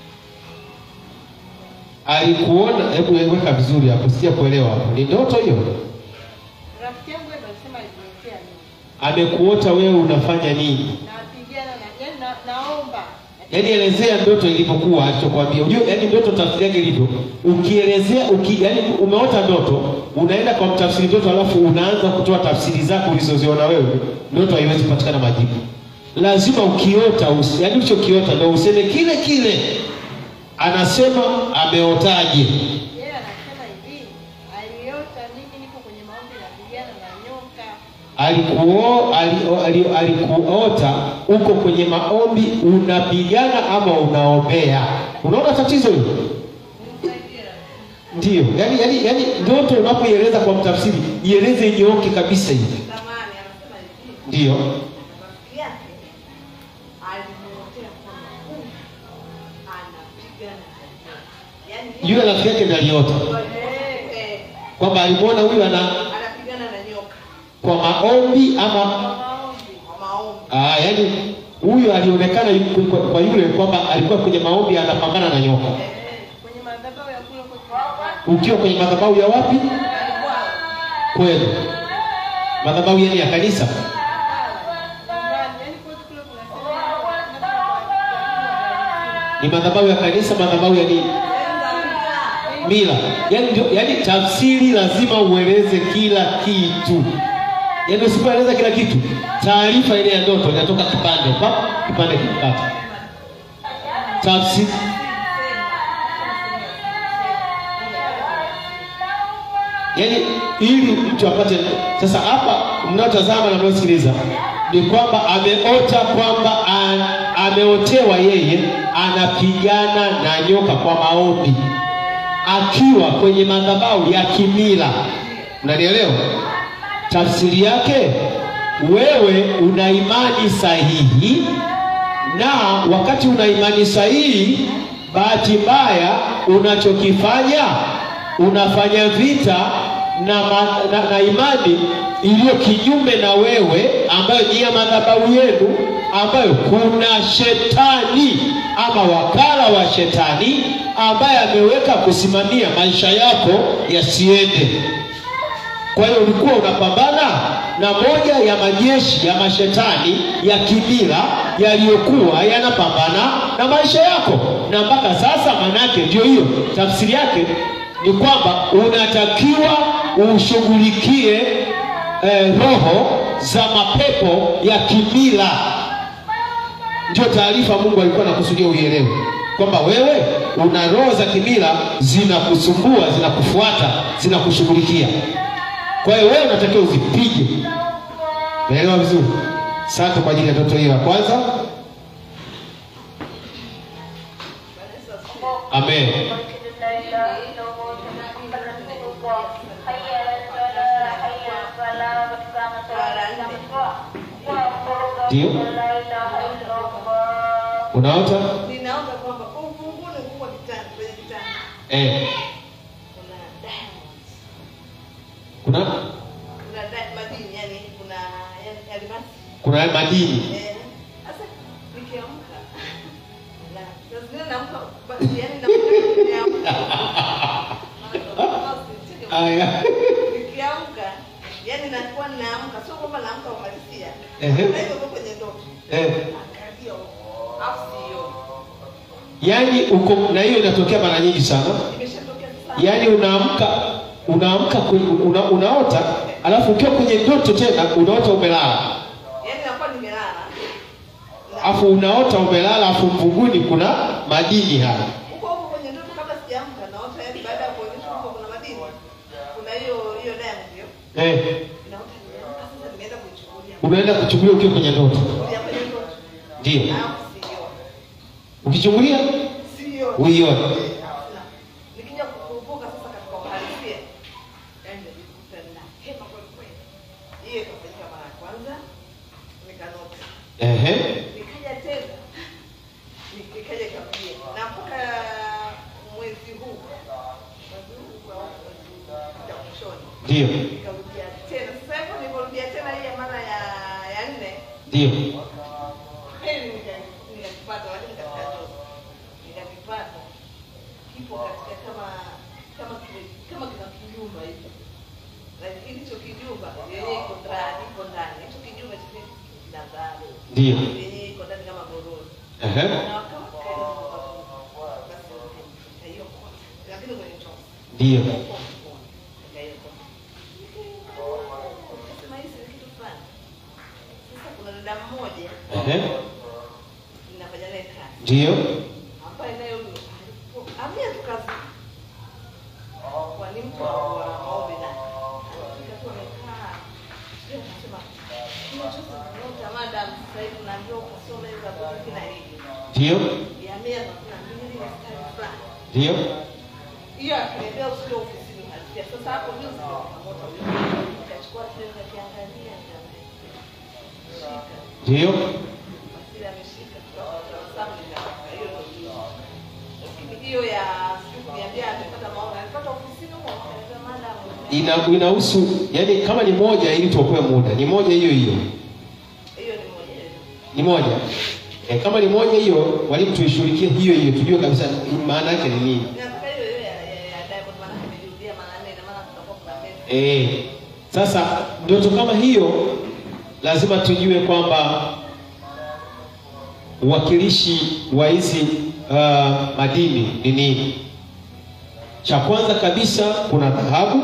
alikuona hebu weka vizuri hapo sija kuelewa hapo ni ndoto hiyo Rafiki yangu yeye ndo alisema aliniotea mimi, amekuota wewe unafanya nini napigana na yani na, naomba yaani elezea ndoto ilivyokuwa alichokwambia unajua yaani ndoto tafsiri yake ilivyo ukielezea uki, yaani umeota ndoto unaenda kwa mtafsiri ndoto alafu unaanza kutoa tafsiri zako ulizoziona wewe ndoto haiwezi kupatikana majibu lazima ukiota us, yaani ulichokiota ndo useme kile kile anasema ameotaje yeye anasema hivi, aliota mimi niko kwenye maombi napigana na nyoka. alikuo ali- ali- alikuota uko kwenye maombi unapigana ama unaombea unaona tatizo hilo Nimsaidie rafiki. Ndiyo, yani, yani, yani ndoto unapoieleza kwa mtafsiri ieleze nyooke kabisa hivi. Zamani anasema hivi, Ndiyo, rafiki yake alimuotea kwamba huyu anapigana na nyoka. Yaani yule rafiki yake ndiye aliota Eh, eh, kwamba alimwona huyu ana anapigana na nyoka kwa maombi ama kwa maombi. Kwa maombi. ah, yani huyu alionekana yu- kwa, kwa yule kwamba alikuwa kwenye maombi anapambana na nyoka Eh, kwenye madhabahu ya kule kwetu. ukiwa kwenye madhabahu ya wapi Alikuwa kwenu madhabahu yani ya kanisa nyumbani, yaani kwetu kule kuna sehemu kuna ni madhabahu ya kanisa madhabahu ya nini mila yani, ndio, yani tafsiri lazima ueleze kila kitu yani usipoeleza kila kitu taarifa ile ya ndoto inatoka kipande pa kipande kikata tafsiri yani ili mtu apate sasa hapa mnaotazama na mnaosikiliza ni kwamba ameota kwamba a- ameotewa yeye anapigana na nyoka kwa maombi akiwa kwenye madhabahu ya kimila unanielewa tafsiri yake wewe una imani sahihi na wakati una imani sahihi bahati mbaya unachokifanya unafanya vita na, ma, na, na imani iliyo kinyume na wewe ambayo ni ya madhabahu yenu ambayo kuna shetani ama wakala wa shetani ambaye ameweka kusimamia maisha yako yasiende kwa hiyo ulikuwa unapambana na moja ya majeshi ya mashetani ya kimila yaliyokuwa yanapambana na maisha yako, na mpaka sasa, manake ndio hiyo tafsiri yake ni kwamba unatakiwa ushughulikie eh, roho za mapepo ya kimila. Ndio taarifa Mungu alikuwa anakusudia uielewe kwamba wewe una roho za kimila zinakusumbua, zinakufuata, zinakushughulikia. Kwa hiyo wewe unatakiwa uzipige. Naelewa vizuri? Asante kwa ajili ya ndoto hiyo ya kwanza. Amen. Ndio unaota Ninaomba kwamba ufunguni kubwa kitanda kwenye kitanda eh, kuna diamonds, kuna kuna di- madini yani kuna yani almasi. kuna madini Eh, Sasa nikiamka na saa zingine naamka ba- yani naamka nimeamka. aya Nikiamka yani nakuwa naamka, sio kwamba naamka uhalisia. Ehe. Na hivyo kwenye ndoto. eh. Angalia au sio? Yaani uko na hiyo inatokea mara nyingi sana. Imeshatokea sana. Yaani unaamka unaamka kwe- una, unaota alafu ukiwa kwenye ndoto tena unaota umelala Yaani nakuwa nimelala. Na- alafu unaota umelala alafu mvunguni kuna madini haya huko huko kwenye ndoto kabla sijaamka naota yani baada ya kuonyesha huko kuna madini kuna hiyo hiyo diamond hiyo eh, naota nimeamka sasa nimeenda kuichukulia unaenda kuchungulia ukiwa kwenye ndoto kulia kwenye ndoto ndio alafu sio ukichungulia sio uione Na, nikija kukumbuka sasa katika uhalisia yani najikuta na hema kweli kweli hiyo ikafanyika mara ya kwanza nikanota Ehe. nikaja tena ni- nikaja ikarudia na mpaka mwezi huu mwezi huu kwa mwezi wa mwishoni ndio nikarudia tena sasa hivyo niliporudia tena hii ya mara ya ya nne ndio kweli nika- nikakipata lakini katika ndoto nikakipata kipo katika kama kama kile- kama kina kijumba hivi lakini hicho kijumba yenyewe iko ndani iko ndani hicho kijumba chenyewe kina dhahabu ndio yenyewe iko ndani kama gororo Ehe. na wakawa kali basi nikaiokota lakini kwenye chombo ndio Nikasema hii si kitu fulani. Sasa kuna dada mmoja Ehe. ninafanya naye kazi ndio ambaye naye huyo alipo- amia tu kazi kwa ni mtu wa wa maombi na alifika tu amekaa sijui akasema hiyo chote naota madam sasa hivi unaambiwa ukasome za Biblia na hivi ndio ya mia na kuna mbili na mstari fulani ndio hiyo akiniambia usije ofisini uhalisia. Sasa hapo juzi ndio nikamoto nikachukua tena nikakiangalia nikashika ndio basi ameshika tukasabu nikaweka hiyo ndio juzi. Lakini hiyo ya sijui kuniambia amepata maono alipata ofisini huko akaniambia madam ina inahusu yani kama ni moja ili tuokoe muda ni moja hiyo hiyo hiyo ni moja Ni moja. E, kama ni moja hiyo, mwalimu tuishughulikie hiyo hiyo, tujue kabisa maana yake ni nini. Nataka hiyo hiyo ya ya- ya Diamond maana amerudia mara nne na maana kutakuwa kuna pesa. E, sasa ndoto kama hiyo lazima tujue kwamba uwakilishi wa hizi uh, madini ni nini. Cha kwanza kabisa kuna dhahabu,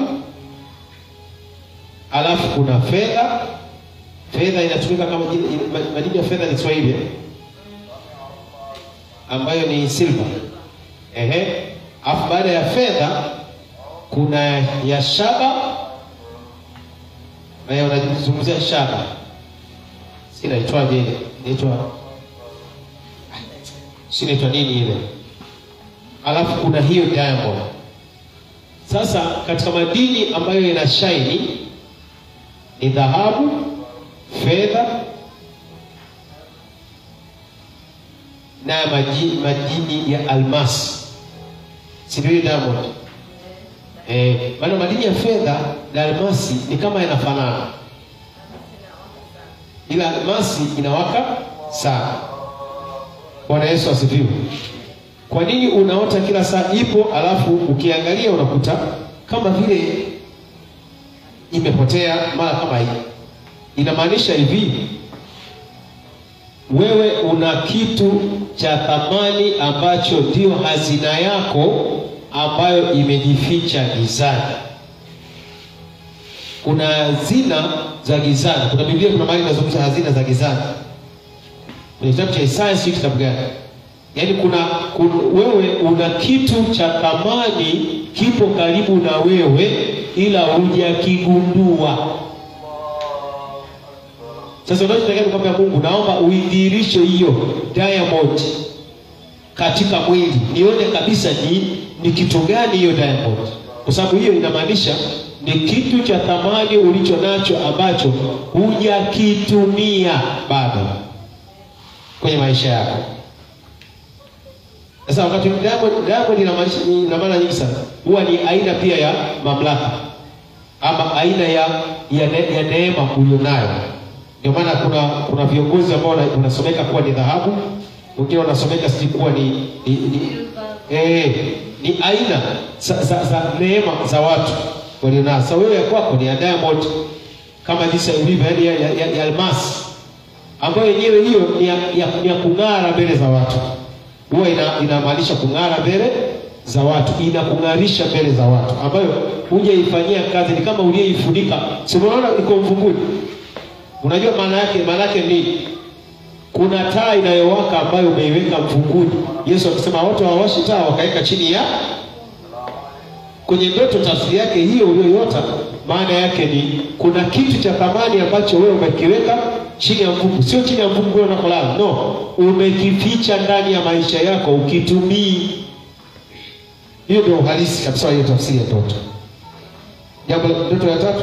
alafu kuna fedha. Fedha inatumika kama jina- ma- madini ya fedha ni Kiswahili eh? ambayo ni silver. Ehe, alafu baada ya fedha kuna ya shaba na unazungumzia shaba, si inaitwaje ile? Inaitwa si inaitwa nini ile? Alafu kuna hiyo diamond. Sasa katika madini ambayo ina shaini ni dhahabu, fedha na maji- madini ya almasi, si ndio? ile Diamond eh, maana madini ya fedha na almasi ni kama yanafanana, ila almasi inawaka sana. Bwana Yesu asifiwe. Kwa nini unaota kila saa ipo, alafu ukiangalia unakuta kama vile imepotea mara kama hii? Inamaanisha hivi, wewe una kitu cha thamani ambacho ndio hazina yako ambayo imejificha gizani. Kuna hazina za gizani. Kuna Biblia, kuna mahali inazungumza hazina za gizani kwenye kitabu cha Isaya, sio kitabu gani? Yaani kuna, kuna wewe una kitu cha thamani kipo karibu na wewe, ila hujakigundua. Sasa unachotakiwa ni kwamba Mungu, naomba uidhihirishe hiyo diamond katika mwili, nione kabisa ni, ni kitu gani hiyo diamond, kwa sababu hiyo inamaanisha ni kitu cha thamani ulicho nacho ambacho hujakitumia bado kwenye maisha yako. Sasa wakati diamond, diamond ina maanisha- ina maana nyingi sana, huwa ni aina pia ya mamlaka ama aina ya ya, ne, ya neema ulionayo. Ndio maana kuna kuna viongozi ambao wana- wanasomeka kuwa ni dhahabu, wengine wanasomeka sijui kuwa ni ni, ni, eh, ni aina za, za, za neema za watu walionayo. Sasa wewe ya kwako ni ya diamond kama jinsi ilivyo, yaani ya, ya, ya, ya almasi ambayo yenyewe hiyo ni ya, ya, ni ya kung'ara mbele za watu, huwa ina, inamaanisha kung'ara mbele za watu, inakung'arisha mbele za watu, ambayo hujaifanyia kazi, ni kama uliyeifunika. Si unaona iko mvunguni? Unajua maana yake? Maana yake ni kuna taa inayowaka ambayo umeiweka mvunguni. Yesu akisema watu hawawashi taa wakaweka chini ya kwenye ndoto. Tafsiri yake hiyo uliyoiota, maana yake ni kuna kitu cha thamani ambacho wewe umekiweka chini ya mvungu, sio chini ya mvungu wewe unakolala, no, umekificha ndani ya maisha yako ukitumii. Hiyo ndio uhalisi kabisa wa hiyo tafsiri ya ndoto. Jambo la ndoto ya tatu,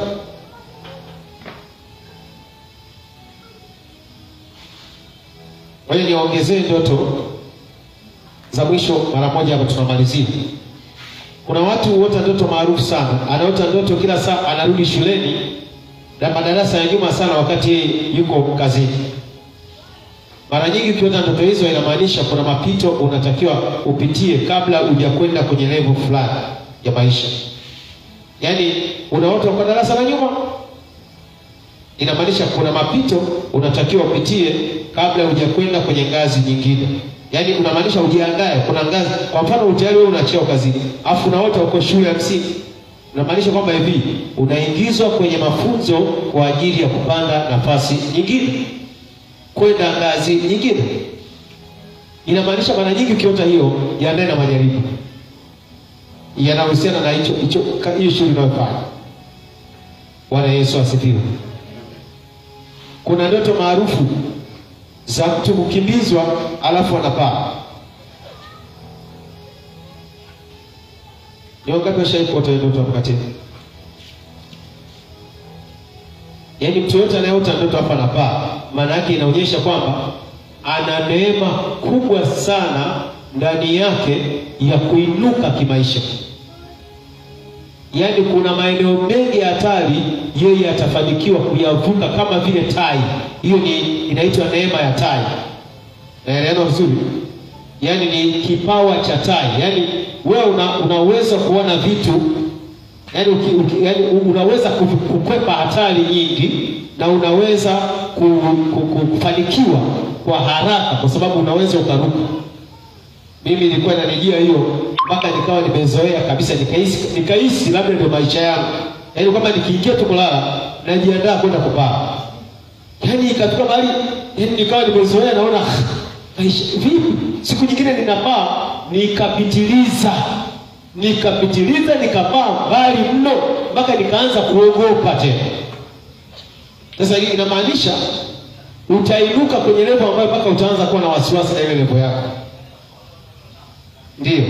Ngoja niwaongezee ndoto za mwisho mara moja hapa tunamalizia. Kuna watu huota ndoto maarufu sana, anaota ndoto kila saa anarudi shuleni na madarasa ya nyuma sana, wakati yeye yuko kazini. Mara nyingi ukiota ndoto hizo, inamaanisha kuna mapito unatakiwa upitie kabla hujakwenda kwenye level fulani ya maisha. Yaani unaota uko darasa la nyuma, inamaanisha kuna mapito unatakiwa upitie kabla hujakwenda kwenye ngazi nyingine. Yaani unamaanisha ujiandae, kuna ngazi. Kwa mfano tayari wewe una cheo kazini, afu unaota uko shule ya msingi, unamaanisha kwamba hivi unaingizwa kwenye mafunzo kwa ajili ya kupanda nafasi nyingine, kwenda ngazi nyingine. Inamaanisha mara nyingi ukiota hiyo, jiandae na majaribu yanahusiana na hicho hicho hiyo shughuli unayofanya. Bwana Yesu asifiwe. Kuna ndoto maarufu za mtu kukimbizwa alafu anapaa. Ni wangapi washawahi kuota hiyo ndoto wakati? Yaani mtu yote anayeota ndoto hapa anapaa, maana yake inaonyesha kwamba ana neema kubwa sana ndani yake ya kuinuka kimaisha, yaani kuna maeneo mengi ya hatari yeye atafanikiwa kuyavuka kama vile tai. Hiyo ni inaitwa neema ya tai. Naelewa vizuri? Yaani ni kipawa cha tai, yaani wewe una, unaweza kuona vitu yaani uki, uki, yaani unaweza ku- kukwepa hatari nyingi na unaweza ku, ku, ku, kufanikiwa kwa haraka kwa sababu unaweza ukaruka. Mimi ilikuwa inanijia hiyo mpaka nikawa nimezoea kabisa, nikahisi nikahisi labda ndio maisha yangu, yaani kwamba nikiingia tu kulala najiandaa kwenda kupaa, yaani ikafika mahali yaani nikawa nimezoea, naona maisha vipi, siku nyingine ninapaa, nikapitiliza nikapitiliza nikapaa mbali mno mpaka nikaanza kuogopa tena. Sasa hii inamaanisha utainuka kwenye levo ambayo mpaka utaanza kuwa na wasiwasi na ile levo yako, ndio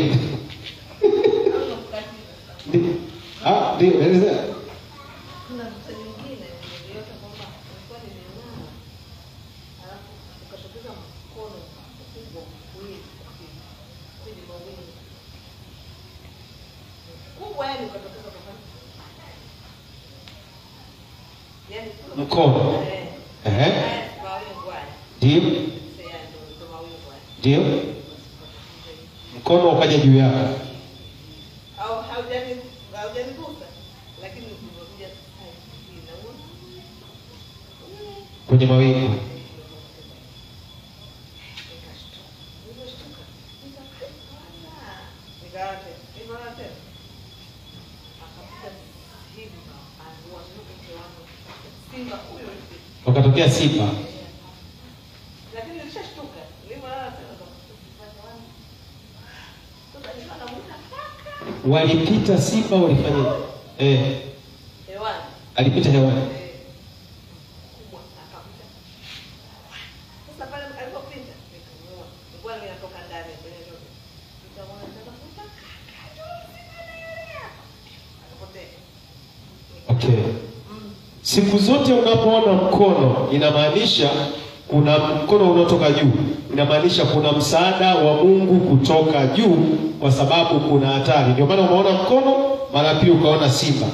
Ndi- ah, ndio elezea. Kuna visa nyingine niliota kwamba nilikuwa nimelala, alafu ukatokeza mkono mkubwa kuwili kwenye mawingu mkubwa, yani ukatokeza kwa mfano, yani kule- Mkono. Eh. Ehe. Haya, mawingu haya. Ndio, Sasa ndo- ndo mawingu haya. ndio, mkono ukaja juu yako. au haujani haujanigusa, lakini umekuja hai, inaua. kwenye mawingu. Nikashtuka. Nilivyoshtuka, nikakana. Nikalala tena. Nikalala tena. Akapiga simba, aliwazunguka mke wangu. Simba huyo hivi. Wakatokea simba. Lakini nilishashtuka. Nilivyolala tena, nikakuta simba wangu. Sasa nikawa namuita kaka. Walipita simba, walifanya eh, Hewani. alipita hewani. Eh, mkubwa, akapita. Sasa pale alipopita, nikamuona. Nilikuwa ninatoka ndani kwenye nyumba. Nikamwona natafuta kaka, tunasimamia. Akapotea. Okay. Mm. Siku zote unapoona mkono inamaanisha kuna mkono unaotoka juu, inamaanisha kuna msaada wa Mungu kutoka juu, kwa sababu kuna hatari. Ndio maana umeona mkono, mara pili ukaona simba.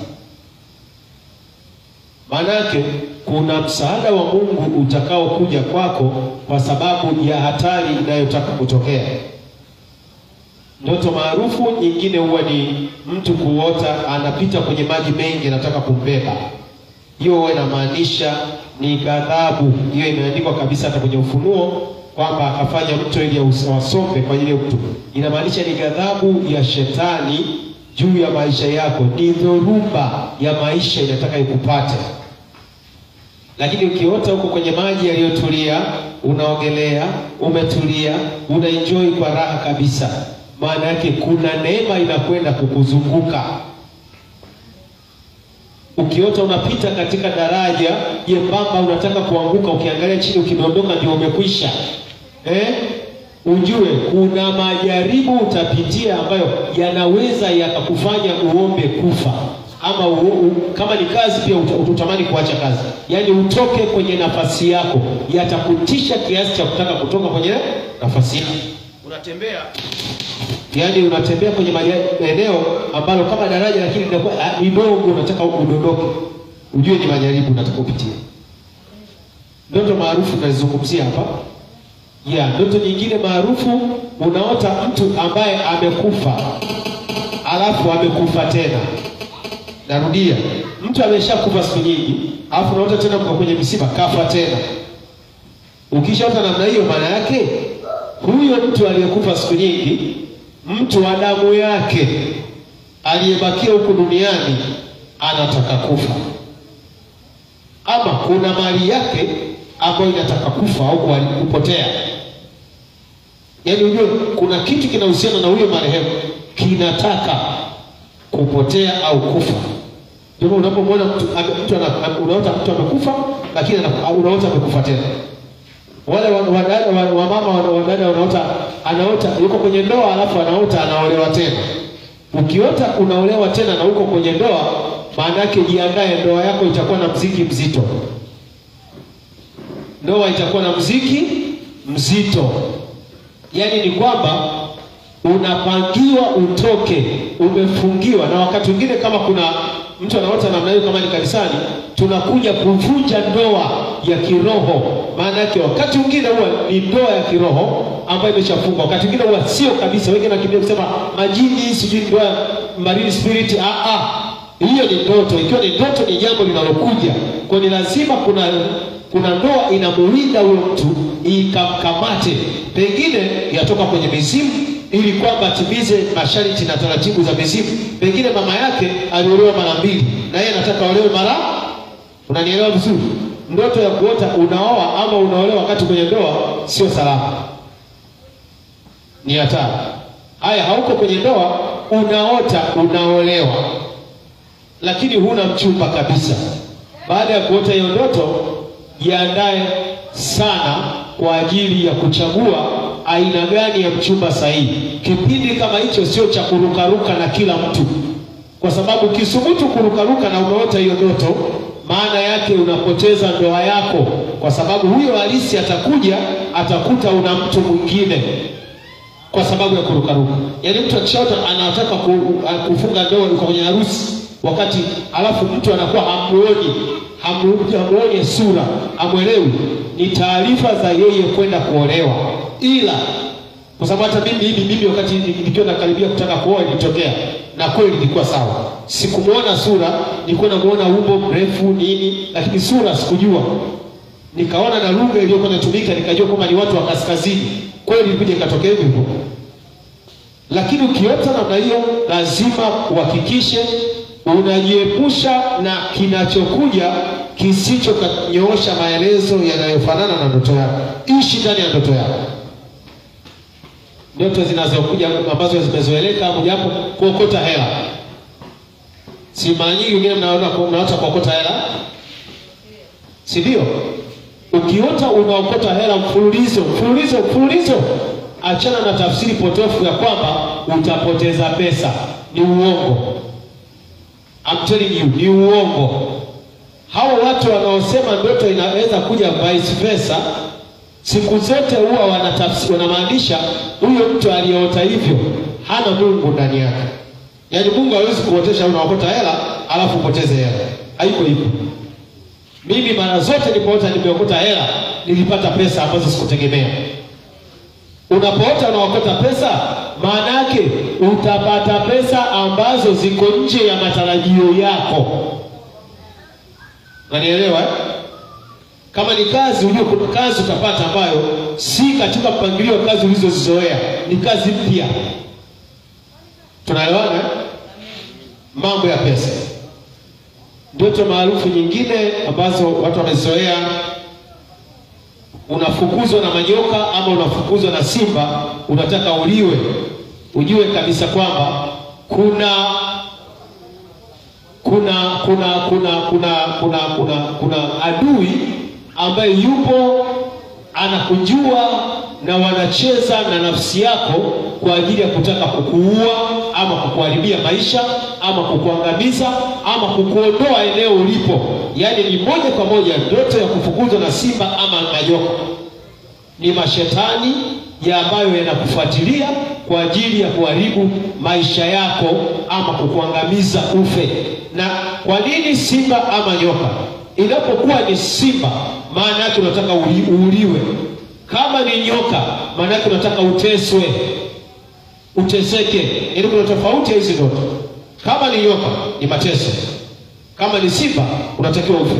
Maana yake kuna msaada wa Mungu utakaokuja kwako kwa sababu ya hatari inayotaka kutokea. Ndoto maarufu nyingine huwa ni mtu kuota anapita kwenye maji mengi, anataka kumbeba. Hiyo huwa inamaanisha ni ghadhabu. Hiyo imeandikwa kabisa hata kwenye Ufunuo kwamba akafanya mto ili wasombe kwa ajili ya mtu. Inamaanisha ni ghadhabu ya shetani juu ya maisha yako, ni dhoruba ya maisha inataka ikupate. Lakini ukiota huko kwenye maji yaliyotulia, unaogelea, umetulia, unaenjoy kwa raha kabisa, maana yake kuna neema inakwenda kukuzunguka. Ukiota unapita katika daraja jembamba, unataka kuanguka, ukiangalia chini, ukidondoka, ndio umekwisha eh? Ujue kuna majaribu utapitia ambayo yanaweza yakakufanya uombe kufa ama u, u, kama ni kazi pia uta- utatamani kuacha kazi, yaani utoke kwenye nafasi yako, yatakutisha kiasi cha kutaka kutoka kwenye nafasi yako. Unatembea yaani unatembea kwenye maja- eneo ambalo kama daraja lakini linakuwa ah, ni dogo, unataka udondoke, ujue ni majaribu unataka upitie. Ndoto maarufu tunazungumzia hapa ya ndoto nyingine maarufu, unaota mtu ambaye amekufa alafu amekufa tena. Narudia, mtu ameshakufa siku nyingi, alafu unaota tena mko kwenye msiba, kafa tena. Ukishaota namna hiyo, maana yake huyo mtu aliyekufa siku nyingi, mtu wa damu yake aliyebakia huku duniani anataka kufa, ama kuna mali yake ambayo inataka kufa au kuhari- kupotea. Yaani ujue kuna kitu kinahusiana na huyo marehemu kinataka kupotea au kufa. Ndio maana unapomwona mtu, ame- mtu ana- ame- unaota mtu amekufa, lakini ana- unaota amekufa tena wale wa- wadada wa, wa mama wa- wadada wanaota anaota yuko kwenye ndoa alafu anaota anaolewa tena. Ukiota unaolewa tena na uko kwenye ndoa, maana yake jiandae, ndoa yako itakuwa na mziki mzito. Ndoa itakuwa na mziki mzito, yaani ni kwamba unapangiwa utoke, umefungiwa. Na wakati mwingine kama kuna mtu anaota namna hiyo, kama ni kanisani, tunakuja kuvunja ndoa ya kiroho. Maana yake wakati mwingine huwa ni ndoa ya kiroho ambayo imeshafungwa, wakati mwingine huwa sio kabisa. Wengine wanakimbia kusema majini, sijui ndoa ya marine spirit. Ah, ah, hiyo ni ndoto. Ikiwa ni ndoto, ni jambo linalokuja kwa, ni lazima kuna kuna ndoa inamuwinda huyo mtu ikamkamate, pengine yatoka kwenye mizimu ili kwamba atimize masharti na taratibu za mizimu. Pengine mama yake aliolewa mara mbili na yeye anataka aolewe mara, unanielewa vizuri? Ndoto ya kuota unaoa ama unaolewa wakati kwenye ndoa sio salama, ni hatari. Haya, hauko kwenye ndoa, unaota unaolewa, lakini huna mchumba kabisa. Baada ya kuota hiyo ndoto, jiandae sana kwa ajili ya kuchagua aina gani ya mchumba sahihi. Kipindi kama hicho sio cha kurukaruka na kila mtu, kwa sababu ukisubutu kurukaruka na umeota hiyo ndoto, maana yake unapoteza ndoa yako, kwa sababu huyo halisi atakuja atakuta una mtu mwingine kwa sababu ya kurukaruka. Yaani mtu akishaota anataka ku- kufunga ndoa, yuko kwenye harusi wakati, alafu mtu anakuwa hamuoni hamu- hamuoni sura, hamwelewi, ni taarifa za yeye kwenda kuolewa. Ila kwa sababu hata mimi hivi mimi wakati nikiwa nakaribia kutaka kuoa ilitokea, na kweli ilikuwa sawa. Sikumuona sura, nilikuwa namuona umbo mrefu nini, lakini sura sikujua nikaona na lugha iliyokuwa inatumika nikajua kwamba ni watu wa kaskazini. Kweli ilikuja ikatokea hivyo hivyo, lakini ukiota namna hiyo, lazima uhakikishe unajiepusha na kinachokuja kisichonyoosha maelezo yanayofanana na ndoto yako. Ishi ndani ya ndoto yako. Ndoto zinazokuja ambazo zimezoeleka, mojawapo kuokota hela. Si mara nyingi wengine mnaona mnaota kuokota hela, si ndio? Ukiota unaokota hela mfululizo mfululizo mfululizo, achana na tafsiri potofu ya kwamba utapoteza pesa. Ni uongo, I'm telling you, ni uongo. Hao watu wanaosema ndoto inaweza kuja vice versa, siku zote huwa wanatafsiri, wanamaanisha huyo mtu aliyeota hivyo hana Mungu ndani yake. Yaani Mungu hawezi kuotesha unaokota hela alafu upoteze hela, haiko hivyo. Mimi mara zote nilipoota nimeokota hela nilipata pesa ambazo sikutegemea. Unapoota unaokota pesa, maana yake utapata pesa ambazo ziko nje ya matarajio yako. Unanielewa eh? Kama ni kazi, ujue kuna kazi utapata ambayo si katika mpangilio wa kazi ulizozizoea, ni kazi mpya. Tunaelewana eh? Mambo ya pesa ndoto maarufu nyingine ambazo watu wamezoea, unafukuzwa na manyoka ama unafukuzwa na simba, unataka uliwe. Ujue kabisa kwamba kuna kuna kuna kuna kuna kuna kuna kuna adui ambaye yupo anakujua na wanacheza na nafsi yako kwa ajili ya kutaka kukuua ama kukuharibia maisha ama kukuangamiza ama kukuondoa eneo ulipo. Yaani ni moja kwa moja ndoto ya kufukuzwa na simba ama majoka. Ni mashetani ya ambayo yanakufuatilia kwa ajili ya kuharibu maisha yako ama kukuangamiza ufe. Na kwa nini simba ama nyoka? Inapokuwa ni simba, maana yake unataka uli- uuliwe. Kama ni nyoka, maana yake unataka uteswe, uteseke. Yaani kuna tofauti ya hizi ndoto. Kama ni nyoka ni mateso, kama ni simba unatakiwa ufe.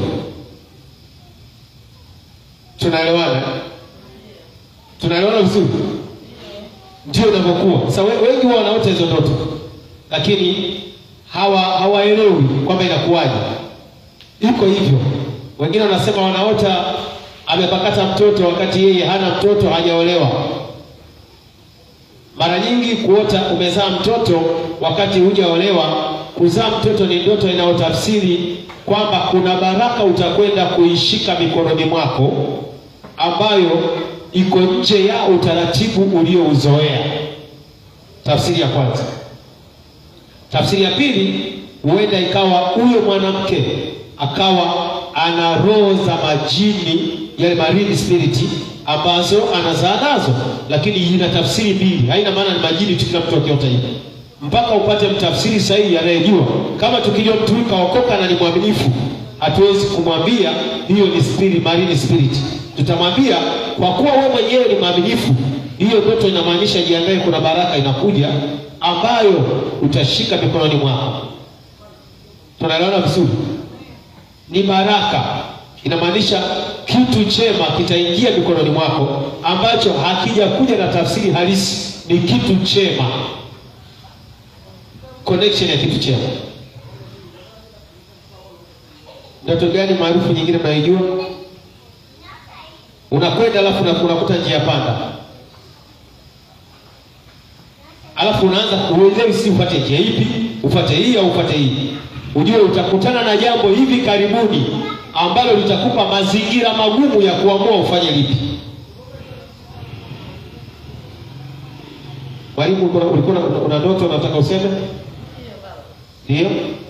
Tunaelewana? Tunaelewana vizuri? Ndio inavyokuwa. Sasa we- wengi huwa wanaota hizo ndoto, lakini hawa hawaelewi kwamba inakuwaje. Iko hivyo. Wengine wanasema wanaota amepakata mtoto wakati yeye hana mtoto, hajaolewa. Mara nyingi kuota umezaa mtoto wakati hujaolewa, kuzaa mtoto ni ndoto inayotafsiri kwamba kuna baraka utakwenda kuishika mikononi mwako ambayo iko nje ya utaratibu uliouzoea. Tafsiri ya kwanza. Tafsiri ya pili, huenda ikawa huyo mwanamke akawa ana roho za majini, yale marine spirit ambazo anazaa nazo, lakini ina tafsiri mbili. Haina maana ni majini tu kila mtu akiota hivi, mpaka upate mtafsiri sahihi anayejua. Kama tukijua mtu huyu kaokoka na ni mwaminifu, hatuwezi kumwambia hiyo ni spirit, marine spirit. Tutamwambia kwa kuwa wewe mwenyewe ni mwaminifu, hiyo ndoto inamaanisha jiandae, kuna baraka inakuja ambayo utashika mikononi mwako. Tunaelewana vizuri? Ni baraka, inamaanisha kitu chema kitaingia mikononi mwako ambacho hakijakuja na tafsiri halisi, ni kitu chema, connection ya kitu chema. Ndoto gani maarufu nyingine mnaijua? Unakwenda alafu una- unakuta njia panda, alafu unaanza uelewi, si ufate njia ipi, ufate hii au ufate hii. Ujue utakutana na jambo hivi karibuni ambalo litakupa mazingira magumu ya kuamua ufanye lipi. Mwalimu, ulikuwa ulikuwa una- una ndoto unataka useme? Ndio.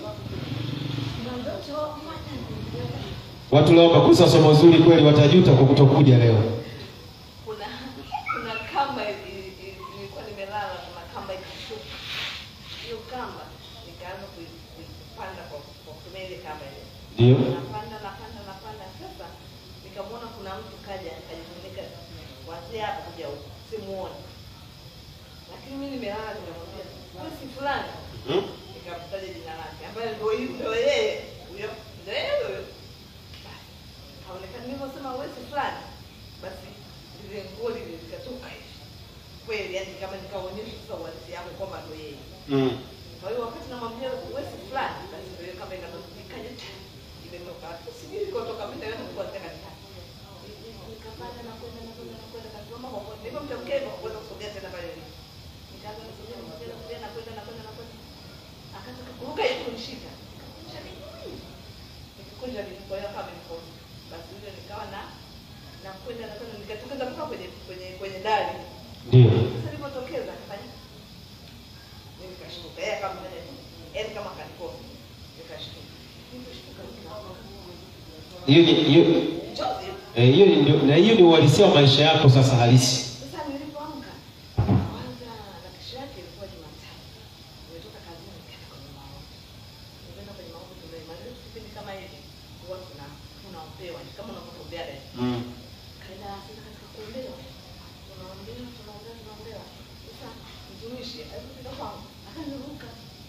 Watu leo wamekosa somo zuri kweli, watajuta kwa kutokuja leo. kuna kuna kamba ili- ili- nilikuwa nimelala kuna kamba ikashuka hiyo kamba nikaanza kui- kuipanda kwa kwa kutumia ile kamba ile Ndio. napanda napanda napanda sasa nikamwona kuna mtu kaja kajifunika kuanzia hapa kuja huku simuoni lakini mi nimelala nikamwambia wewe si fulani Hmm? nikamtaja jina lake ambaye ndio hiyo ndio yeye huyo ndio yeye huyo basi kaonekana nilivyosema wewe si fulani basi lile nguo lile likatoka hivi kweli yani kama nikaonyesha sasa uhalisia yangu kwamba ndio yeye Mm. kwa hiyo wakati namwambia wewe si fulani basi ndio hiyo kama ikatoka ikaja ta imetoka sijui ilikotoka mimi ndio nilikuwa nataka nitaka nikapanda na kwenda na kwenda na kwenda kasimama kwa kwenda hivyo mtamkea hivyo kuweza kusogea tena pale nilipo nikaanza kusogea kusogea kusogea na kwenda na kwenda na kwenda akataka kuruka ili kunishika nikakunja miguu nikakunja miguu kwa hiyo kama nilikosa basi hivyo nikawa na na kwenda na kwenda nikatokeza mpaka kwenye kwenye kwenye dari Ndio. sasa nilipotokeza akafanya mimi nikashtuka yeye akamfanya yaani kama kanikosa nikashtuka nilishtuka nikaona Hiyo ni hiyo chozi eh, hiyo ni ndio- na hiyo ni uhalisia wa maisha yako sasa halisi. Sasa nilipoamka kwanza na kesho yake ilikuwa Jumatatu. Nimetoka kazini nikaenda kwenye maombi. Nikaenda kwenye maombi tumemaliza kipindi kama hivi huwa tuna tunaombewa ni kama unavyoombea dada. Mm. Kaenda sasa katika kuombewa. Tunaombewa tunaombewa tunaombewa. Sasa mtumishi alipofika kwangu akaniruka.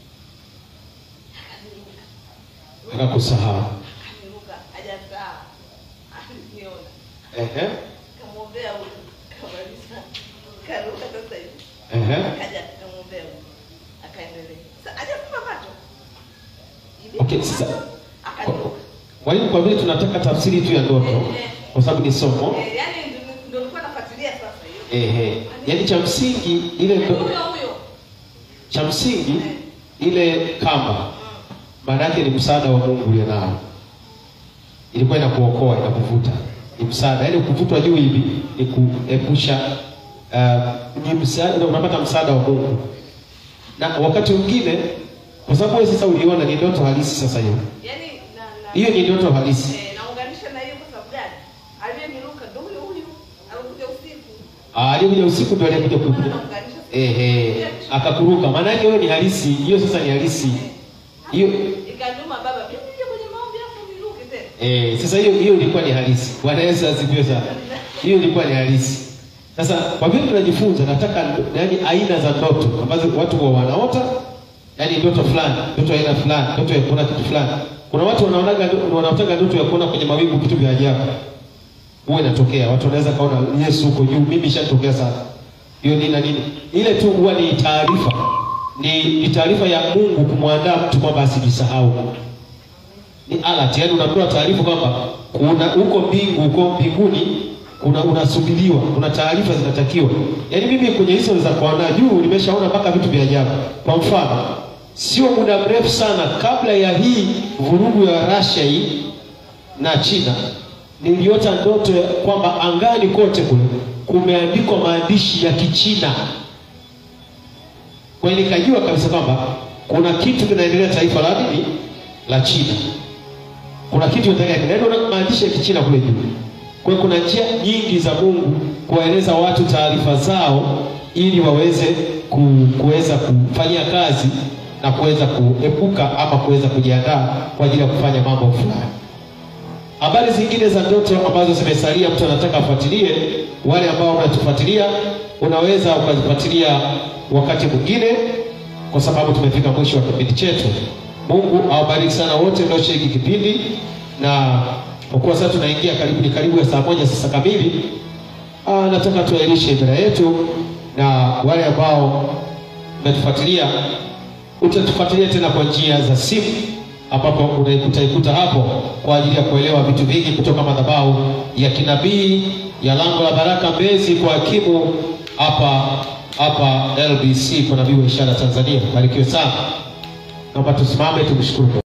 Akaniruka. Akakusahau. Akaniruka hajasaa. Aliniona. Ehe. Kamwombea huyu. Kamaliza. Karuka sasa hivi. Ehe. akaja akamwombea akaendelea sasa hajafumba macho Okay, sasa akatoka mwalimu, kwa vile tunataka tafsiri tu ya ndoto, kwa sababu ni somo Eh, yaani ndio- ndio nilikuwa nafuatilia sasa hiyo ehe, yaani cha msingi ile ndo, huyo huyo cha msingi ile kamba maana yake ni msaada wa Mungu ulio nao, ilikuwa inakuokoa inakuvuta, ni msaada. Yaani kuvutwa juu hivi ni kuepusha uh, ni msaada, unapata msaada wa Mungu. Na wakati mwingine, kwa sababu wewe sasa uliona ni ndoto halisi, sasa hiyo yaani na na hiyo ni ndoto halisi. eh, naunganisha na hiyo kwa sababu gani aliyeniruka ndio huyo huyo alikuja usiku Ah, aliyekuja usiku ndio aliyekuja maana kukuja naunganisha ehe, akakuruka. Maana yake hiyo ni halisi, hiyo sasa ni halisi hiyo ikaniuma baba mimi nije kwenye maombi hapo niruke tena Eh, sasa hiyo hiyo ilikuwa ni halisi. Bwana Yesu asifiwe sana. Hiyo ilikuwa ni halisi. Sasa kwa vile tunajifunza, nataka yaani aina za ndoto ambazo watu huwa wanaota, yaani ndoto fulani, ndoto ya aina fulani, ndoto ya kuona kitu fulani. Kuna watu wanaonaga wanaotaka ndoto ya kuona kwenye mawingu vitu vya ajabu. Huwa inatokea. Watu wanaweza kaona Yesu huko juu, mimi ishatokea sana. Hiyo nini na nini? Ile tu huwa ni taarifa. Ni, ni taarifa ya Mungu kumwandaa mtu kwamba asijisahau ni alert, yani unapewa taarifa kwamba kuna huko mbingu huko mbinguni kuna unasubiriwa, kuna taarifa zinatakiwa. Yaani mimi kwenye hizo za kuandaa juu nimeshaona mpaka vitu vya ajabu. Kwa mfano, sio muda mrefu sana kabla ya hii vurugu ya Russia hii na China, niliota ndoto ya kwamba angani kote kule kumeandikwa maandishi ya Kichina. Kwa hiyo nikajua kabisa kwamba kuna kitu kinaendelea taifa la nini la China kuna kitu nataka neno na maandishi ya Kichina kule juu. Kwa hiyo kuna njia nyingi za Mungu kuwaeleza watu taarifa zao ili waweze ku- kuweza kufanyia kazi na kuweza kuepuka ama kuweza kujiandaa kwa ajili ya kufanya mambo fulani. Habari zingine za ndoto ambazo zimesalia, mtu anataka afuatilie. Wale ambao mnatufuatilia, unaweza ukazifuatilia wakati mwingine, kwa sababu tumefika mwisho wa kipindi chetu. Mungu awabariki sana wote mnaoshiriki kipindi, na kwa kuwa sasa tunaingia karibu ni karibu ya saa moja sasa kamili, ah, nataka tuahirishe ibada yetu, na wale ambao mnatufuatilia utatufuatilia tena kwa njia za simu ambapo unaikuta ikuta hapo kwa ajili ya kuelewa vitu vingi kutoka madhabahu ya kinabii ya lango la baraka Mbezi kwa hakimu hapa hapa LBC kwa nabii wa ishara Tanzania. Barikiwe sana, naomba tusimame tumshukuru. Mungu.